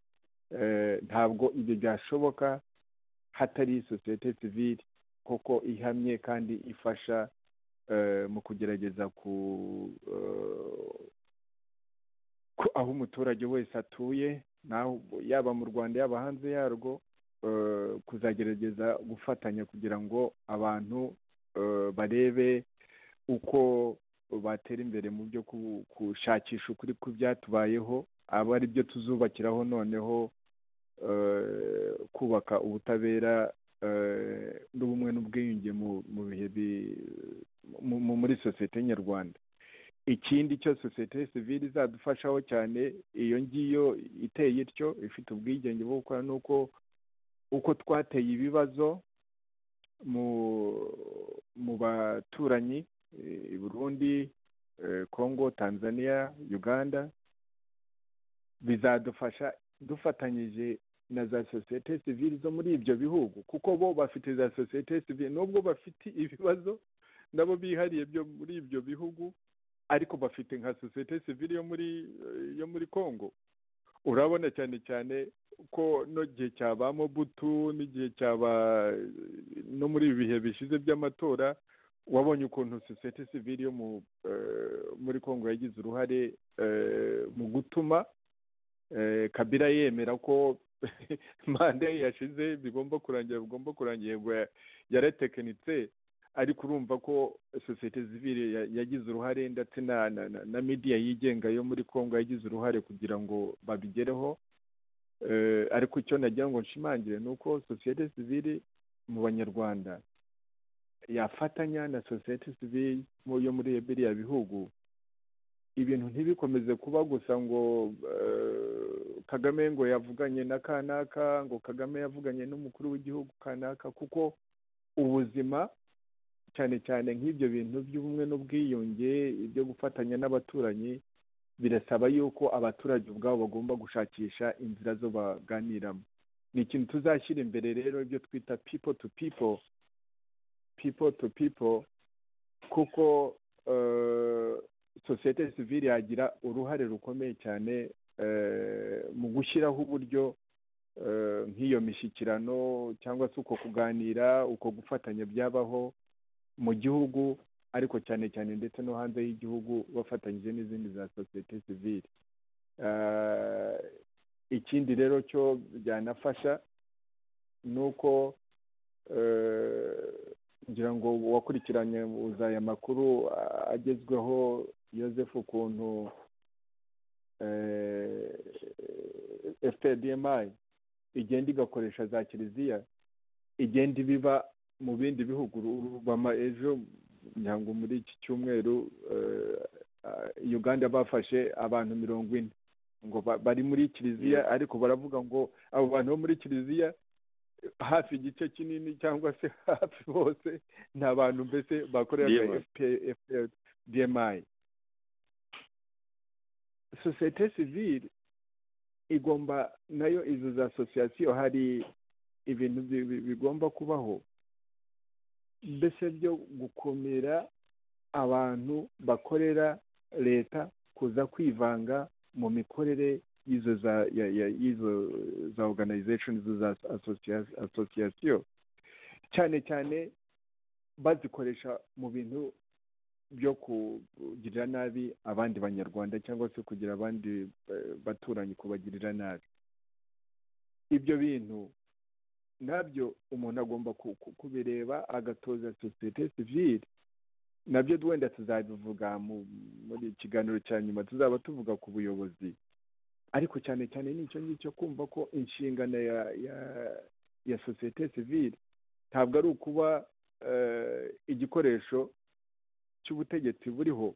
B: ntabwo ibyo byashoboka hatari sosiyete sivire koko ihamye kandi ifasha mu kugerageza ku aho umuturage wese atuye yaba mu rwanda yaba hanze yarwo kuzagerageza gufatanya kugira ngo abantu barebe uko batera imbere mu byo gushakisha ukuri byatubayeho aba ari byo tuzubakiraho noneho kubaka ubutabera n'ubumwe n'ubwiyunge mu bihe muri sosiyete nyarwanda ikindi cyo sosiyete sivire izadufashaho cyane iyo ngiyo iteye ityo ifite ubwigenge bwo gukora ni uko uko twateye ibibazo mu baturanyi i burundi congo tanzania uganda bizadufasha dufatanyije na za sosiyete sivire zo muri ibyo bihugu kuko bo bafite za sosiyete sivire nubwo bafite ibibazo nabo bihariye byo muri ibyo bihugu ariko bafite nka sosiyete sivire yo muri yo muri congo urabona cyane cyane ko n'igihe cyaba mobutu n'igihe cyaba no muri ibi bihe bishize by'amatora wabonye ukuntu sosiyete sivire yo muri congo yagize uruhare mu gutuma kabira yemera ko manda ye yashize bigomba kurangira bigomba kurangira ngo yaratekinitse ariko urumva ko sosiyete zivire yagize uruhare ndetse na midiya yigenga yo muri congo yagize uruhare kugira ngo babigereho ariko icyo nagira ngo nshimangire ni uko sosiyete sivire mu banyarwanda yafatanya na sosiyete sivire yo muri biriya bihugu ibintu ntibikomeze kuba gusa ngo kagame ngo yavuganye na kanaka ngo kagame yavuganye n'umukuru w'igihugu kanaka kuko ubuzima cyane cyane nk'ibyo bintu by'ubumwe n'ubwiyunge ibyo gufatanya n'abaturanyi birasaba yuko abaturage ubwabo bagomba gushakisha inzira zo baganiramo ni ikintu tuzashyira imbere rero ibyo twita pipo tu pipo pipo tu pipo kuko sosiyete sivire yagira uruhare rukomeye cyane mu gushyiraho uburyo nk'iyo mishyikirano cyangwa se uko kuganira uko gufatanya byabaho mu gihugu ariko cyane cyane ndetse no hanze y'igihugu bafatanyije n'izindi za sosiyete sivire ikindi rero cyo byanafasha ni uko ngira ngo wakurikiranye uzaya amakuru agezweho yosefu ukuntu fpdmi igenda igakoresha za kiliziya igenda ibiba mu bindi bihugu rubama ejo nyango muri iki cyumweru eh, ah, uganda bafashe abantu mirongo ine ngo ba- bari muri kiliziya ariko baravuga ngo abo bantu bo muri kiliziya hafi igice kinini cyangwa se hafi bose ni abantu mbese bakorera
D: DMI.
B: FPR DMI sosiyete sivile igomba nayo izo za asosiyasiyo hari ibintu bi- bi- bigomba kubaho mbese byo gukomera abantu bakorera leta kuza kwivanga mu mikorere y'izo za ya- ya- y'izo za organization izo za asocia- association cyane cyane bazikoresha mu bintu byo kugirira nabi abandi banyarwanda cyangwa se kugira abandi eh, baturanyi kubagirira nabi ibyo bintu nabyo umuntu agomba ku- ku- kubireba agatoza sosiyete sivile nabyo wenda tuzabivuga mu- muri ikiganiro cya nyuma tuzaba tuvuga ku buyobozi ariko cyane cyane ni icyo ngicyo kumva ko inshingano ya ya ya sosiyete sivile ntabwo ari ukuba eh, igikoresho cy'ubutegetsi buriho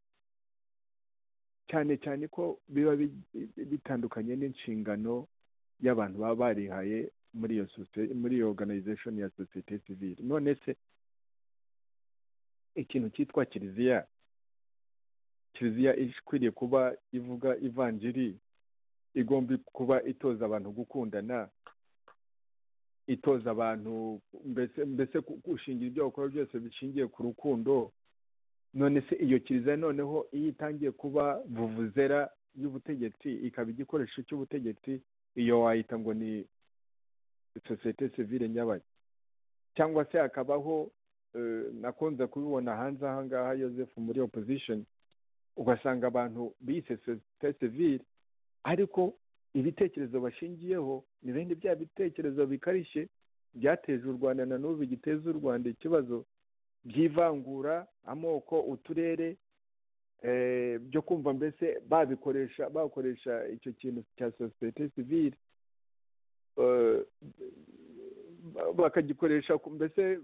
B: cyane cyane ko biba bi- bitandukanye n'inshingano y'abantu baba barihaye muri iyo socie- muri iyo organization ya sosiyete sivile none se ikintu cyitwa kiliziya kiliziya ikwiriye kuba ivuga ivanjiri igomba kuba itoza abantu gukundana itoza abantu mbese mbese ku- gushingira ibyo bakora byose bishingiye ku rukundo none se iyo kiliziya noneho iyo itangiye kuba vuvuzera y'ubutegetsi ikaba igikoresho cy'ubutegetsi iyo wayita ngo ni sosiyete sivile nyabayo cyangwa se hakabaho eh, nakunze kubibona hanze aha ngaha Joseph muri opposition ugasanga abantu bise societe civile ariko ibitekerezo bashingiyeho ni bene bya bitekerezo bikarishye byateje u Rwanda na n'ubu giteza u Rwanda ikibazo by'ivangura amoko uturere eh, byo kumva mbese babikoresha bakoresha icyo kintu cya societe civile eh, ba- bakagikoresha ku- mbese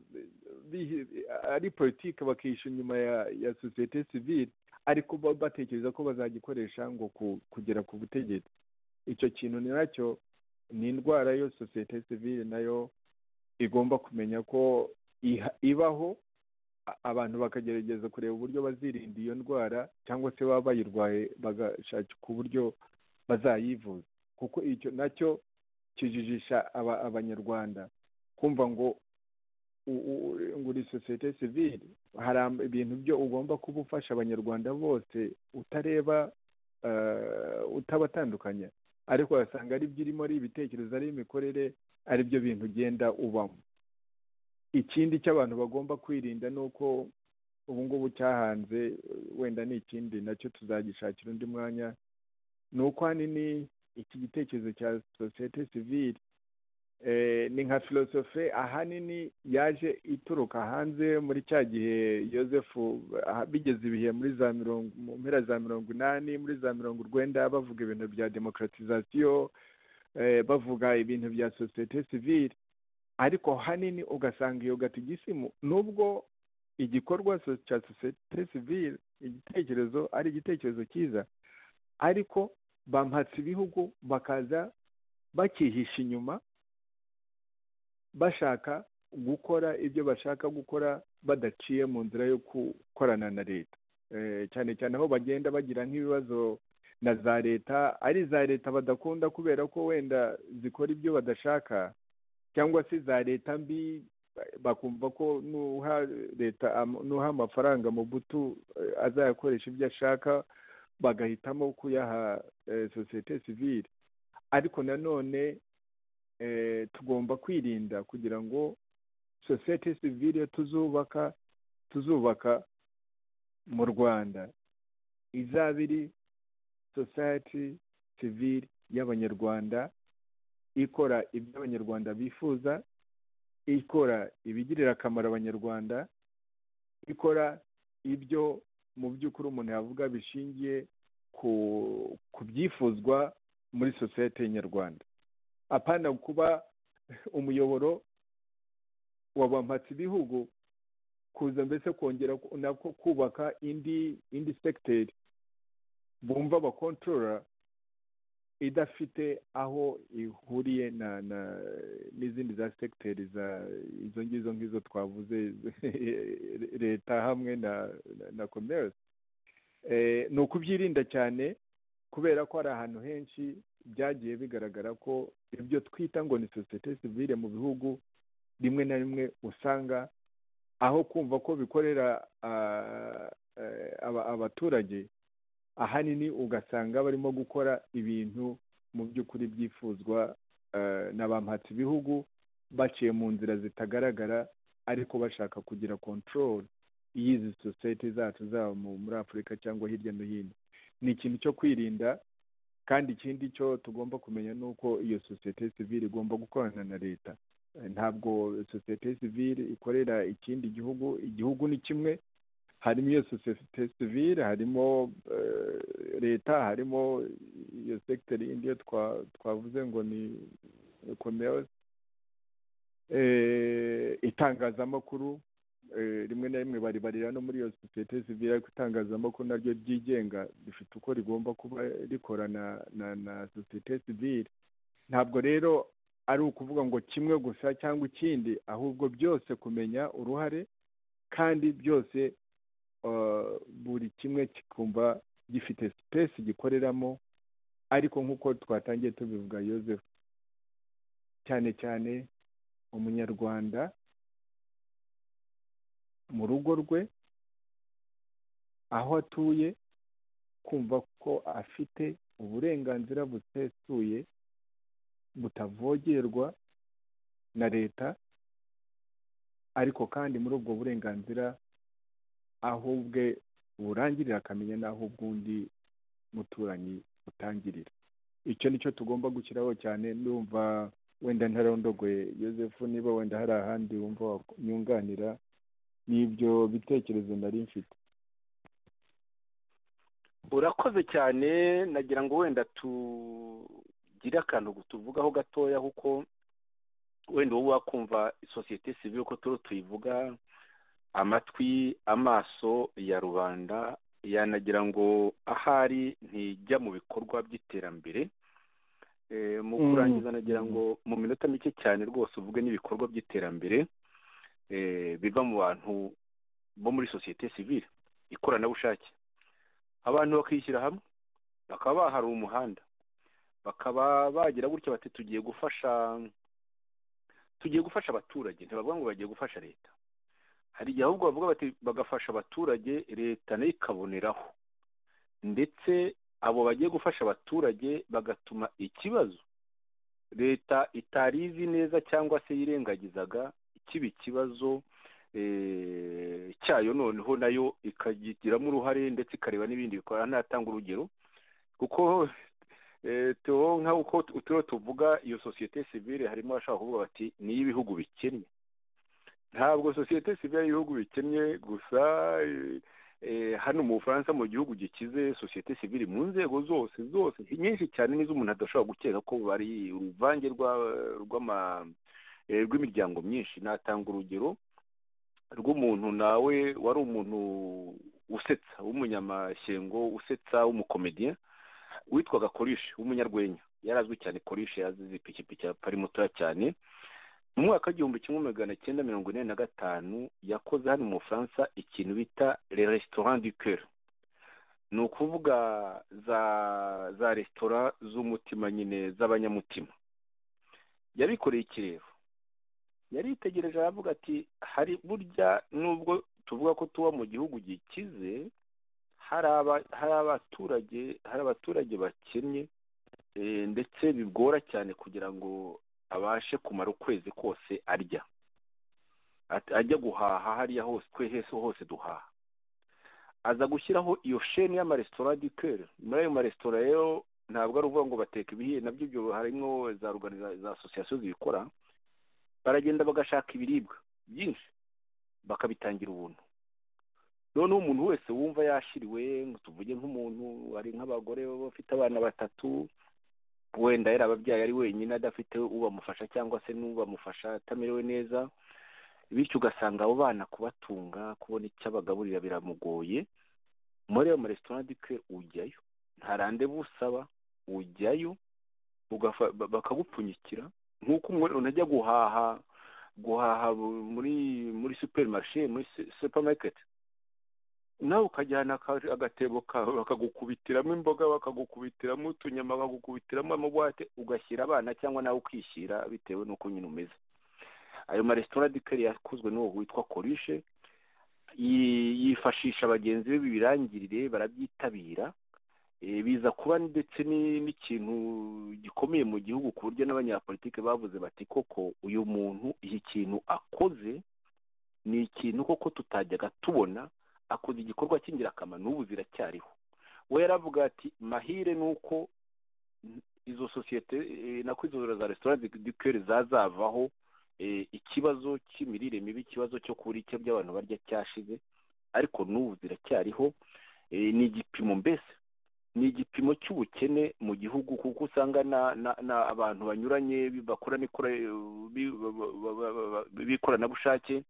B: bihi- ari politiki bakisha inyuma ya ya sosiyete sivile ariko bo batekereza ko bazagikoresha ngo ku- kugera ku butegetsi icyo kintu ni nacyo ni indwara yo sosiyete sivile nayo igomba kumenya ko iha- ibaho a- abantu bakagerageza kureba uburyo bazirinda iyo ndwara cyangwa se baba bayirwaye bagashakika uburyo bazayivuza kuko icyo nacyo kijijisha aba- abanyarwanda kumva ngo u- u- ngo uri sosiyete sivile hari am- ibintu byo ugomba kuba ufasha abanyarwanda bose utareba eh, utabatandukanya ariko wasanga ari byo irimo ari ibitekerezo ari imikorere ari byo bintu ugenda ubamo ikindi cy'abantu bagomba kwirinda ni uko ubu ngubu cyahanze eh, wenda ni ikindi nacyo tuzagishakira undi mwanya ni uko ahanini iki gitekerezo cya sosiyete sivile eh, ni nka filosofe ahanini yaje ituruka hanze muri cya gihe yosefu aha- bigeze ibihe muri za mirongo mu mpera za mirongo inani muri za mirongo urwenda bavuga ibintu bya demokratizasiyo eh, bavuga ibintu bya sosiyete sivile ariko hanini ugasanga iyo gatigisimu nubwo igikorwa so- cya sosiyete sivile igitekerezo ari igitekerezo cyiza ariko bampatse ibihugu bakaza bakihisha inyuma bashaka gukora ibyo bashaka gukora badaciye mu nzira yo gukorana na leta Eh, cyane cyane aho bagenda bagira nk'ibibazo na za leta ari iza leta badakunda kubera ko wenda zikora ibyo badashaka cyangwa se za leta mbi ba- bakumva ko nuha leta am- nuha amafaranga mu butu eh, azayakoresha ibyo ashaka bagahitamo kuyaha eh, sosiyete sivile ariko nanone eh, tugomba kwirinda kugira ngo sosiyete sivile tuzubaka tuzubaka mu rwanda izaba iri sosiyete sivile y'abanyarwanda ikora ibyo abanyarwanda bifuza ikora ibigirira akamaro abanyarwanda ikora ibyo mu by'ukuri umuntu yavuga bishingiye ku ku byifuzwa muri sosiyete nyarwanda apana kuba umuyoboro wa bampatse ibihugu kuza mbese kongera ku- nako kubaka indi indi segiteri bumva abakontorora idafite aho ihuriye na na n'izindi za segiteri za izo ngizo ngizo twavuze leta hamwe na na- na komerasi Eh, ni ukubyirinda cyane kubera ko hari ahantu henshi byagiye bigaragara ko ibyo twita ngo ni sosiyete sivire mu bihugu rimwe na rimwe usanga aho kumva ko bikorera ah, eh, aba- abaturage ahanini ugasanga barimo gukora ibintu mu by'ukuri byifuzwa eh, na bampatse ibihugu baciye mu nzira zitagaragara ariko bashaka kugira control y'izi sosiyete zacu zaba mu- muri afurika cyangwa hirya no hino ni ikintu cyo kwirinda kandi ikindi cyo tugomba kumenya ni uko iyo sosiyete sivile igomba gukorana na leta Eh, ntabwo sosiyete sivile ikorera ikindi gihugu igihugu ni kimwe harimo iyo sosiyete sivile harimo eh, leta harimo iyo sekiteri yindi yo twa- twavuze ngo ni komerasi itangazamakuru eh, rimwe na rimwe baribarira no muri iyo sosiyete sivile ariko itangazamakuru naryo ryigenga rifite uko rigomba kuba rikora na na na sosiyete sivile ntabwo rero ari ukuvuga ngo kimwe gusa cyangwa ikindi ahubwo byose kumenya uruhare kandi byose eh, buri kimwe kikumva gifite sipesi gikoreramo ariko nk'uko twatangiye tubivuga Yozefu cyane cyane umunyarwanda mu rugo rwe aho atuye kumva ko afite uburenganzira busesuye butavogerwa na leta ariko kandi muri ubwo burenganzira aho ubwe burangirira akamenya n'aho ubw'undi muturanyi butangirira icyo ni cyo tugomba gushyiraho cyane ndumva wenda ntarondogoye yosefu niba wenda hari ahandi wumva wanyunganira n'ibyo bitekerezo nari mfite
D: urakoze cyane nagira ngo wenda tugire akantu tuvugaho gatoya kuko wenda wowe wakumva sosiyete sivile uko turiho tuyivuga amatwi amaso ya rubanda yanagira ngo ahari ntijya mu bikorwa by'iterambere Eh, mu
B: Mm.
D: kurangiza nagira
B: Mm.
D: ngo mu minota mike cyane rwose uvuge n'ibikorwa by'iterambere eh, biva mu bantu bo muri sosiyete sivile ikoranabushake abantu bakishyira hamwe bakaba bahara umuhanda bakaba bagira gutya bati tugiye gufasha tugiye gufasha abaturage ntibavuga ngo bagiye gufasha leta hari igihe ahubwo bavuga bati bagafasha abaturage leta nayo ikaboneraho ndetse abo bagiye gufasha abaturage bagatuma ikibazo leta itari izi neza cyangwa se yirengagizaga kiba ikibazo eh, cyayo noneho nayo ikagigiramo uruhare ndetse ikareba n'ibindi bikora ntatanga urugero kuko eh, Theo nka uko tu- turiho tuvuga iyo sosiyete sivile harimo abashaka kuvuga bati ni ibihugu bikennye ntabwo sosiyete sivile y'ibihugu bikennye gusa eh, eh, hano mu bufaransa mu gihugu gikize sosiyete sivile mu nzego zose zose nyinshi cyane n'izo umuntu adashobora gukeka ko bari uruvange rwa- rw'ama eh, rw'imiryango myinshi natanga urugero rw'umuntu nawe wari umuntu usetsa w'umunyamashyengo usetsa w'umukomediya witwaga korishe w'umunyarwenya yari azwi cyane korishe yazize ipikipiki apari mutoya cyane mu mwaka w'igihumbi kimwe magana cyenda mirongo ine na gatanu yakoze hano mu bufaransa ikintu bita le restaurant du coeur ni ukuvuga za za resitora z'umutima nyine z'abanyamutima yabikoreye ikirero yaritegereje aravuga ati hari burya nubwo tuvuga ko tuba mu gihugu gikize hari aba- hari abaturage hari abaturage bakennye eh, ndetse bigora cyane kugira ngo abashe kumara ukwezi kose arya At- ajya guhaha hariya hose twe hese hose duhaha aza gushyiraho iyo sheni y'amaresitora du coeur muri ayo maresitora rero ntabwo ari ukuvuga ngo bateka ibihiye nabyo ibyo harimo za organiza- za asosiyasiyo zibikora baragenda bagashaka ibiribwa byinshi bakabitangira ubuntu noneho umuntu wese wumva yashiriwe ngo tuvuge nk'umuntu hari nk'abagore baba bafite abana batatu wenda yarababyaye ari wenyine adafite ubamufasha cyangwa se n'ubamufasha atamerewe neza bityo ugasanga abo bana kubatunga kubona icyo abagaburira biramugoye muri ayo maresitora dike ujyayo nta randevu usaba ujyayo ugafa- ba- bakagupfunyikira nk'uko umuntu unajya guhaha guhaha bu- muri muri superimarishe muri su- supamaketi nawe ukajyana aka- agatebo kawe bakagukubitiramo imboga bakagukubitiramo utunyama bakagukubitiramo amabuwate ugashyira abana cyangwa nawe ukishyira bitewe n'uko nyine umeze ayo maresitora dikeri yakozwe n'uwo witwa korishe yi- yifashisha bagenzi be bibirangirire barabyitabira Eh, biza kuba ndetse ni- n'ikintu gikomeye mu gihugu ku buryo n'abanyapolitike bavuze bati koko uyu muntu iki kintu akoze ni ikintu koko tutajyaga tubona akoze igikorwa cy'ingirakamaro n'ubu ziracyariho we yaravuga ati mahire ni uko n- izo sosiyete eh, nako izo za resitora dikeri zazavaho eh, ikibazo cy'imirire mibi ikibazo cyo kubura icyo by'abantu barya cyashize ariko n'ubu ziracyariho Eh, ni igipimo mbese ni igipimo cy'ubukene mu gihugu kuko usanga na, na, na abantu banyuranye bakora n'ikora- bi- ba- ba- ba- ba- ba- b'ikoranabushake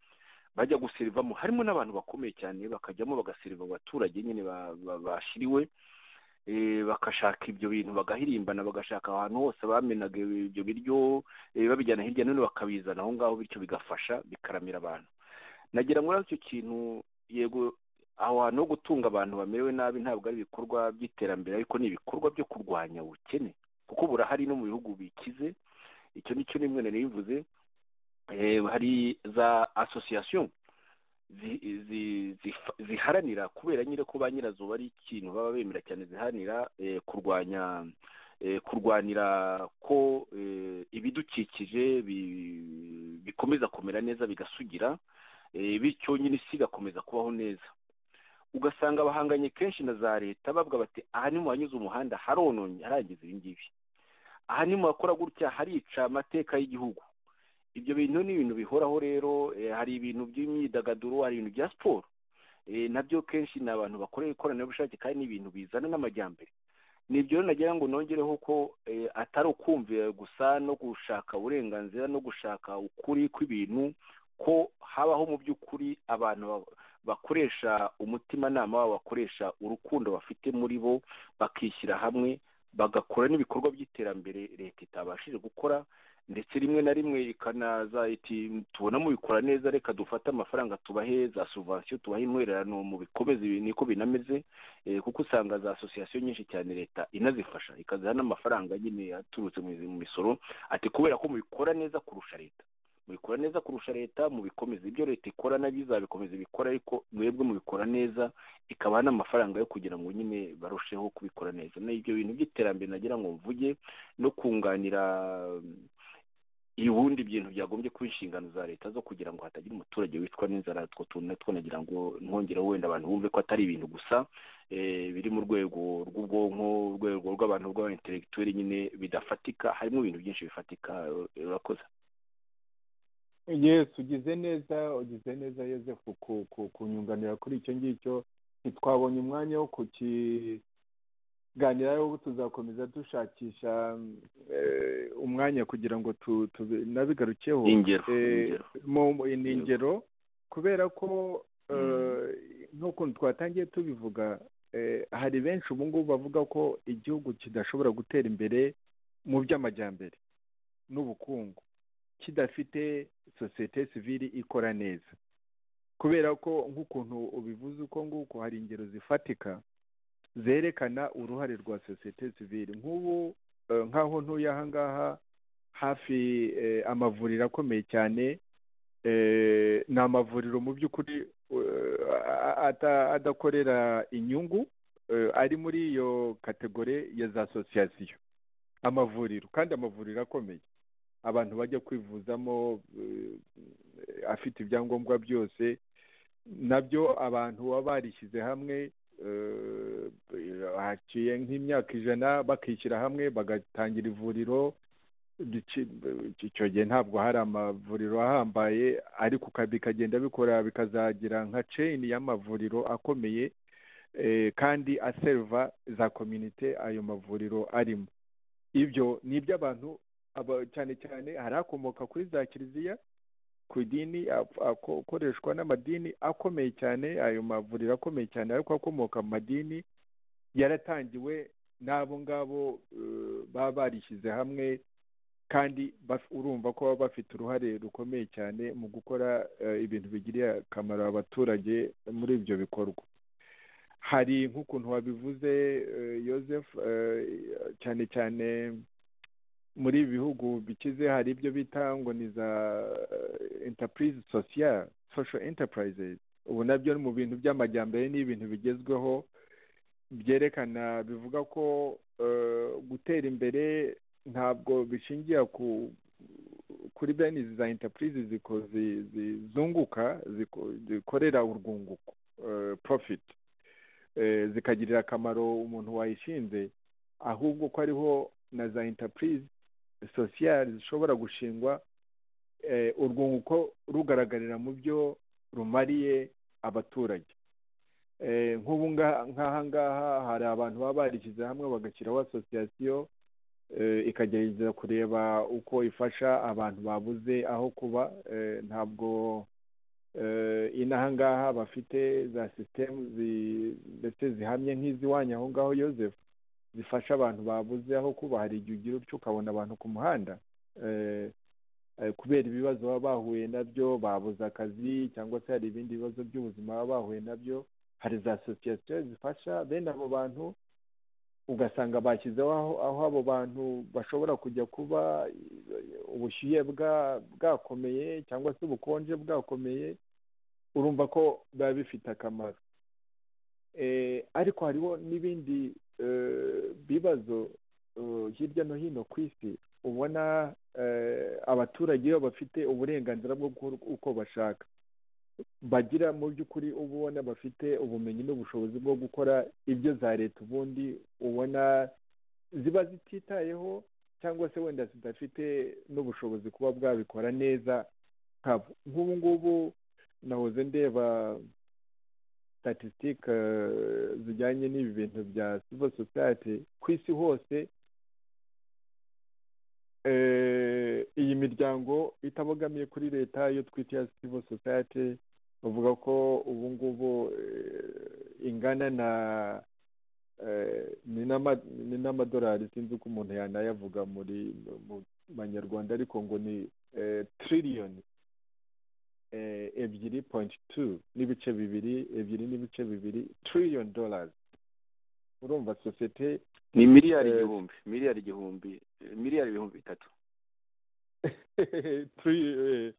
D: bajya guserivamo harimo n'abantu bakomeye cyane bakajyamo bagaseriva abaturage nyine ba- ba- bashiriwe eh, bagashaka ibyo bintu bagahirimbana bagashaka ahantu hose bamenaga ibyo biryo eh, babijyana hirya no hino bakabizana aho ngaho bityo bigafasha bikaramira abantu nagira ngo icyo kintu yego aho hantu ho gutunga abantu bamerewe nabi ntabwo ari ibikorwa by'iterambere ariko ni ibikorwa byo kurwanya ubukene kuko burahari no mu bihugu bikize icyo nicyo nimwe nari bivuze hari za asosiyasiyo zi- zi- zifa- ziharanira kubera nyine ko ba nyirazo bari ikintu baba bemera cyane ziharanira eh, kurwanya eh, kurwanira ko eh, ibidukikije bi- bikomeza kumera neza bigasugira eh, bityo nyine isi igakomeza kubaho neza ugasanga bahanganye kenshi na za leta bavuga bati aha ni mu hanyuze umuhanda harononye harangiza ibi ngibi aha ni mu hakora gutya harica amateka y'igihugu ibyo bintu ni ibintu bihoraho rero eh, hari ibintu by'imyidagaduro hari ibintu bya siporo Eh, nabyo kenshi ni abantu bakorera ikoranabushake kandi ni ibintu bizana n'amajyambere ni ibyo rero nagira ngo nongereho ko eh, atari ukumvira gusa no gushaka uburenganzira no gushaka ukuri kw'ibintu ko habaho mu by'ukuri abantu ba- bakoresha umutimanama wabo bakoresha urukundo bafite muri bo bakishyira hamwe bagakora n'ibikorwa by'iterambere leta itabashije gukora ndetse rimwe na rimwe ikanaza iti tubona mubikora neza reka dufate amafaranga tubahe za subvention tubahe intwererano mu bikomeze ibi niko binameze eh, kuko usanga za association nyinshi cyane leta inazifasha ikaziha n'amafaranga nyine aturutse mu mu misoro ati kubera ko mubikora neza kurusha leta mubikora neza kurusha leta mubikomeze ibyo leta ikora nabyizabikomeza bikora ariko mwebwe mubikora neza ikabaha n'amafaranga yo kugira ngo nyine barusheho kubikora neza na ibyo bintu by'iterambere nagira ngo mvuge no kunganira ubundi ibintu byagombye kuba inshingano za leta zo kugira ngo hatagira umuturage wicwa n'inzara utwo tuntu natwo nagira ngo ntongere wenda abantu bumve ko atari ibintu gusa eh, biri mu rwego rw'ubwonko urwego rw'abantu rw'abaintelektuweli nyine bidafatika harimo ibintu byinshi bifatika eh, urakoze
B: yesu ugize neza ugize neza yosefu ku ku kunyunganira kuri icyo ngicyo ntitwabonye umwanya wo kukiganiraho tuzakomeza dushakisha eh, umwanya kugira ngo tu- tubi- nabigarukeho
D: ingero
B: Eh,
D: ingero
B: mu mu- ni ingero kubera ko eh,
D: Mm.
B: nk'ukuntu twatangiye tubivuga eh, hari benshi ubu ngubu bavuga ko igihugu kidashobora gutera imbere mu by'amajyambere n'ubukungu kidafite sosiyete sivili ikora neza kubera ko nk'ukuntu ubivuze uko nguko hari ingero zifatika zerekana uruhare rwa sosiyete sivili nk'ubu eh, nk'aho ntuye aha ngaha hafi eh, amavuriro akomeye cyane eh, ni amavuriro mu by'ukuri eh, a- ata- adakorera inyungu eh, ari muri iyo kategori ya za asosiyasiyo amavuriro kandi amavuriro akomeye abantu bajya kwivuzamo eh, afite ibyangombwa byose nabyo abantu baba barishyize hamwe eh, haciye nk'imyaka ijana bakishyira hamwe bagatangira ivuriro duci- icyo gihe ntabwo hari amavuriro ahambaye ariko uka- bikagenda bikora bikazagira nka ceyini y'amavuriro akomeye eh, kandi aseriva za komite ayo mavuriro arimo ibyo ni iby'abantu aba- cyane cyane hari akomoka kuri za kiliziya ku idini ap- ako- akoreshwa n'amadini akomeye cyane ayo mavuriro akomeye cyane ariko akomoka mu madini yaratangiwe n'abo ngabo eh, baba barishyize hamwe kandi baf- urumva ko baba bafite uruhare rukomeye cyane mu gukora eh, ibintu bigiriye akamaro abaturage muri ibyo bikorwa hari nk'ukuntu wabivuze eh, Joseph eh, cyane cyane muri ibi bihugu bikize hari ibyo bita ngo ni za enterprise social social enterprises ubu nabyo ni mu bintu by'amajyambere ni ibintu bigezweho byerekana bivuga ko eh, gutera imbere ntabwo bishingiye ku kuri bene izi za enterprise ziko- zi- zi- zunguka ziko- zikorera urwunguko eh, profit eh, zikagirira akamaro umuntu wayishinze ahubwo ko ariho na za enterprise social zishobora gushingwa eh, urwunguko rugaragarira mu byo rumariye abaturage Eh, nk'ubu nga- nk'aha ngaha hari abantu baba barishyize hamwe bagashyiraho asosiyasiyo eh, ikagerageza kureba uko ifasha abantu babuze aho kuba eh, ntabwo eh, inaha ngaha bafite za sisitemu zi- ndetse zihamye nk'iz'iwanyu aho ngaho Joseph zifasha abantu babuze aho kuba hari igihe ugira utyo ukabona abantu ku muhanda eh, eh, kubera ibibazo baba bahuye nabyo babuze akazi cyangwa se hari ibindi bibazo by'ubuzima baba bahuye nabyo hari za sosiyete zifasha bene abo bantu ugasanga bashyizeho aho, aho abo bantu bashobora kujya kuba eh, ubushyuhe bwa bwakomeye cyangwa se ubukonje bwakomeye urumva ko biba bifite akamaro eh, ariko hariho n'ibindi eh, bibazo eh, hirya no hino ku isi ubona eh, abaturage iyo bafite uburenganzira bwo gukora uko bashaka bagira mu by'ukuri uba ubona bafite ubumenyi n'ubushobozi bwo gukora ibyo za leta ubundi ubona ziba zititayeho cyangwa se wenda zidafite n'ubushobozi kuba bwabikora neza nkabo nk'ubu ngubu nahoze ndeba statisitike zijyanye n'ibi bintu bya civil society ku isi hose eh, iyi miryango itabogamiye kuri leta yo twita iya civil society bavuga ko ubu ngubu eh, ingana na eh, ni n'ama- ni n'amadolari sinzi uko umuntu yanayavuga muri mu banyarwanda ariko ngo ni tiririyoni ebyiri pointi tu n'ibice bibiri ebyiri n'ibice bibiri tiririyoni dolari urumva sosiyete
D: ni miliyari
B: Eh,
D: igihumbi miliyari igihumbi eh, miliyari ibihumbi bitatu
B: Turi- eh,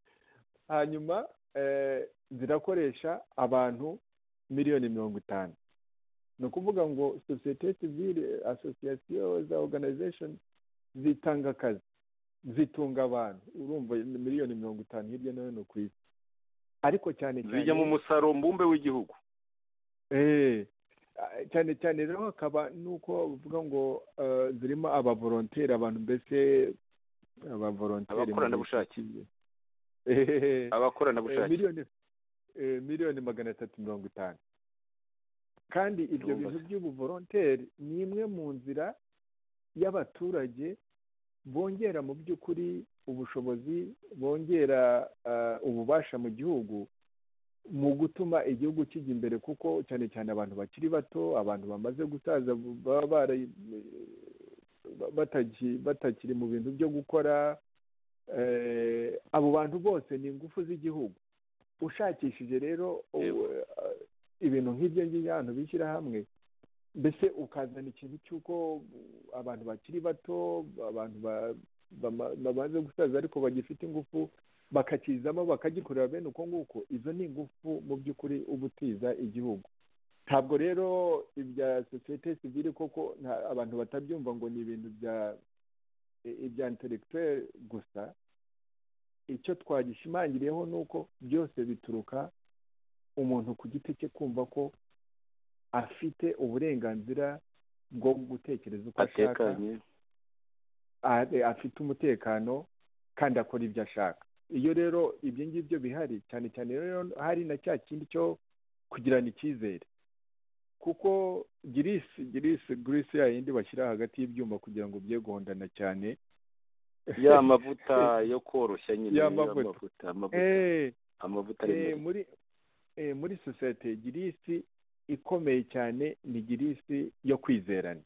B: hanyuma eh, zirakoresha abantu miliyoni mirongo itanu ni ukuvuga ngo sosiyete sivile asosiyasiyo za oruganizashoni zitanga akazi zitunga abantu urumva miliyoni mirongo itanu hirya no hino ku isi ariko cyane cyane
D: zijya mu musaruro mbumbe w'igihugu
B: Eh, cyane cyane rero hakaba nuko bavuga ngo eh, zirimo abavolonteri abantu mbese abavolonteri muri
D: Abakoranabushake.
B: Eh, eh,
D: abakoranabushake
B: miliyoni eh, miliyoni magana atatu mirongo itanu kandi ibyo
D: Ndumva
B: bintu
D: se.
B: by'ubuvolonteri ni imwe mu nzira y'abaturage bongera mu by'ukuri ubushobozi bongera ah, ububasha mu gihugu mu gutuma igihugu kijya imbere kuko cyane cyane abantu bakiri bato abantu bamaze gusaza baba bara- ba- bataki- batakiri mu bintu byo gukora eh, abo bantu bose ni ingufu z'igihugu ushakishije rero
D: Yego.
B: ubu, eh, ibintu nk'ibyo ngibyo abantu bishyira hamwe mbese ukazana ikintu cy'uko abantu bakiri bato abantu ba- bama- bamaze gusaza ariko bagifite ingufu bakakizamo bakagikorera bene uko nguko izo ni ingufu mu by'ukuri uba utiza igihugu ntabwo rero ibya sosiyete sivile koko nta- abantu batabyumva ngo ni ibintu bya i- ibya intellectuel gusa icyo twagishimangiriyeho ni uko byose bituruka umuntu ku giti cye kumva ko afite uburenganzira bwo gutekereza uko ashaka
D: atekanye
B: a- afite umutekano kandi akora ibyo ashaka iyo rero ibyo ngibyo bihari cyane cyane rero hari na cya kindi cyo kugirana icyizere kuko girisi girisi girisi ya yindi bashyira hagati y'ibyuma kugira ngo bye guhondana cyane
D: ya mavuta yo koroshya nyine
B: Ya
D: ya
B: mavuta.
D: mavuta amavuta
B: Eh,
D: amavuta
B: eh,
D: ari mu-
B: muri eh, muri sosiyete girisi ikomeye cyane ni girisi yo kwizerana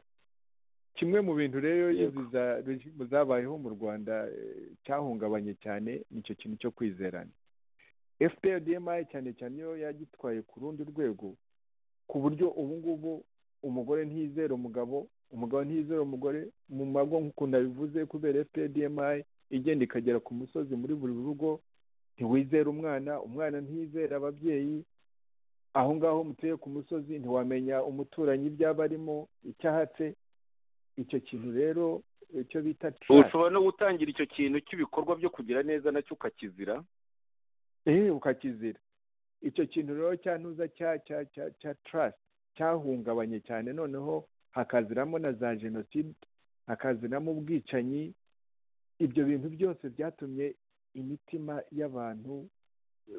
B: kimwe mu bintu rero
D: Yego.
B: izi za regimu zabayeho mu rwanda eh, cyahungabanye cyane nicyo kintu cyo kwizerana fpr dmi cyane cyane iyo yagitwaye ku rundi rwego ku buryo ubu ngubu umugore ntiyizera umugabo umugabo ntiyizera umugore mu mago nk'uko nabivuze kubera fpr dmi igenda ikagera ku musozi muri buri rugo ntiwizera umwana umwana ntiyizera ababyeyi aho ngaho mutuye ku musozi ntiwamenya umuturanyi ibyaba arimo icyahatse icyo kintu rero icyo bita trust,
D: ushobora no gutangira icyo kintu cy'ibikorwa byo kugira neza nacyo ukakizira
B: eh, ukakizira icyo kintu rero cyantuza cya cya cya cya trust cyahungabanye cyane noneho hakaziramo na za jenoside hakaziramo ubwicanyi ibyo bintu byose byatumye imitima y'abantu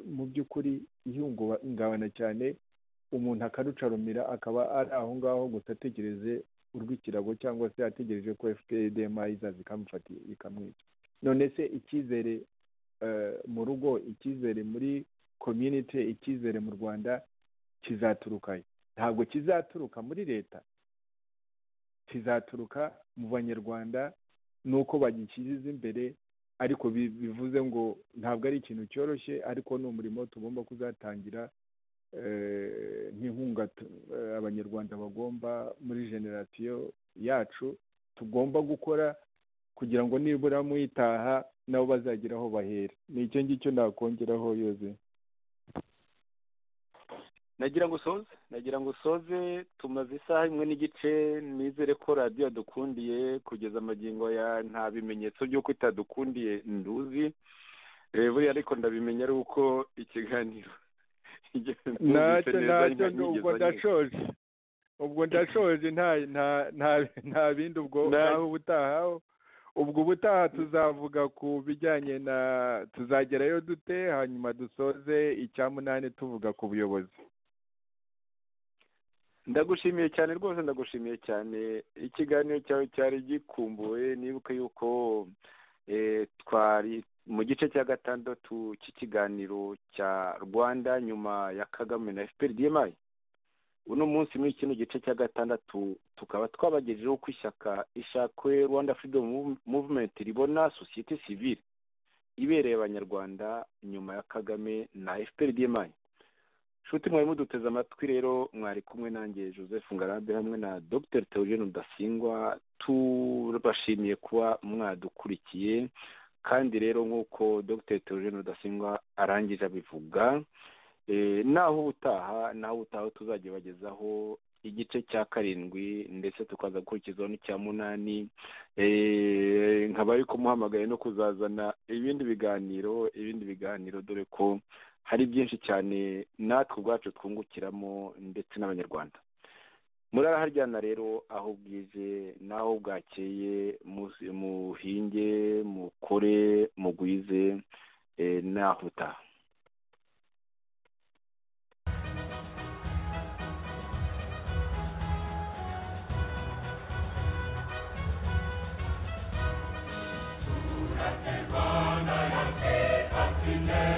B: mu by'ukuri ihungabana cyane umuntu akarucarumira akaba ari aho ngaho gusa ategereze urw'ikirago cyangwa se ategereje ko fpdma izaza ikamufata ikamwica none se icyizere eh, mu rugo icyizere muri community icyizere mu rwanda kizaturukayo ntabwo kizaturuka muri leta kizaturuka mu banyarwanda nuko bagishyize imbere ariko bi- bivuze ngo ntabwo ari ikintu cyoroshye ariko ni umurimo tugomba kuzatangira eh, n'inkunga tu- eh, abanyarwanda bagomba muri generasiyo yacu tugomba gukora kugira ngo nibura mwitaha nabo bazagira aho bahera ni icyo ngicyo nakongeraho yoze
D: nagira ngo usoze nagira ngo usoze tumaze isaha imwe n'igice nizere ko radiyo yadukundiye kugeza amagingo ya nta bimenyetso by'uko itadukundiye nduzi Eh, buriya ariko ndabimenye ari uko ikiganiro
B: ntacyo ntacyo
D: nta
B: ubwo ndashoje ubwo ndashoje nta nta nta- nta bindi ubwo
D: Nta-
B: naho ubutaha ubwo ubutaha tuzavuga ku bijyanye na tuzagerayo dute hanyuma dusoze icya munani tuvuga ku buyobozi
D: ndagushimiye cyane rwose ndagushimiye cyane ikiganiro cyawe cyari gikumbuye nibuka yuko eh, twari mu gice cya gatandatu cy'ikiganiro cya rwanda nyuma ya kagame na fpr dmi uno munsi muri kino gice cya gatandatu tukaba twabagejejeho uko ishyaka ishakwe rwanda freedom Mov- movement ribona sosiyete sivile ibereye abanyarwanda nyuma ya kagame na fpr dmi nshuti mwari muduteze amatwi rero mwari kumwe nanjye joseph ngarambe hamwe na dr theogene rudasingwa tubashimiye kuba mwadukurikiye kandi rero nk'uko dr theogene rudasingwa arangije abivuga eh, naho ubutaha naho ubutaha tuzajya bagezaho igice cya karindwi ndetse tukaza gukurikizaho n'icya munani eh, nkaba ariko muhamagaye no kuzazana ibindi biganiro ibindi biganiro dore ko hari byinshi cyane natwe ubwacu twungukiramo ndetse n'abanyarwanda muraraharyana rero aho bwije n'aho bwakeye muzi- muhinge mukore mugwize eh, n'aho utaha
E: Rwanda ya se hasi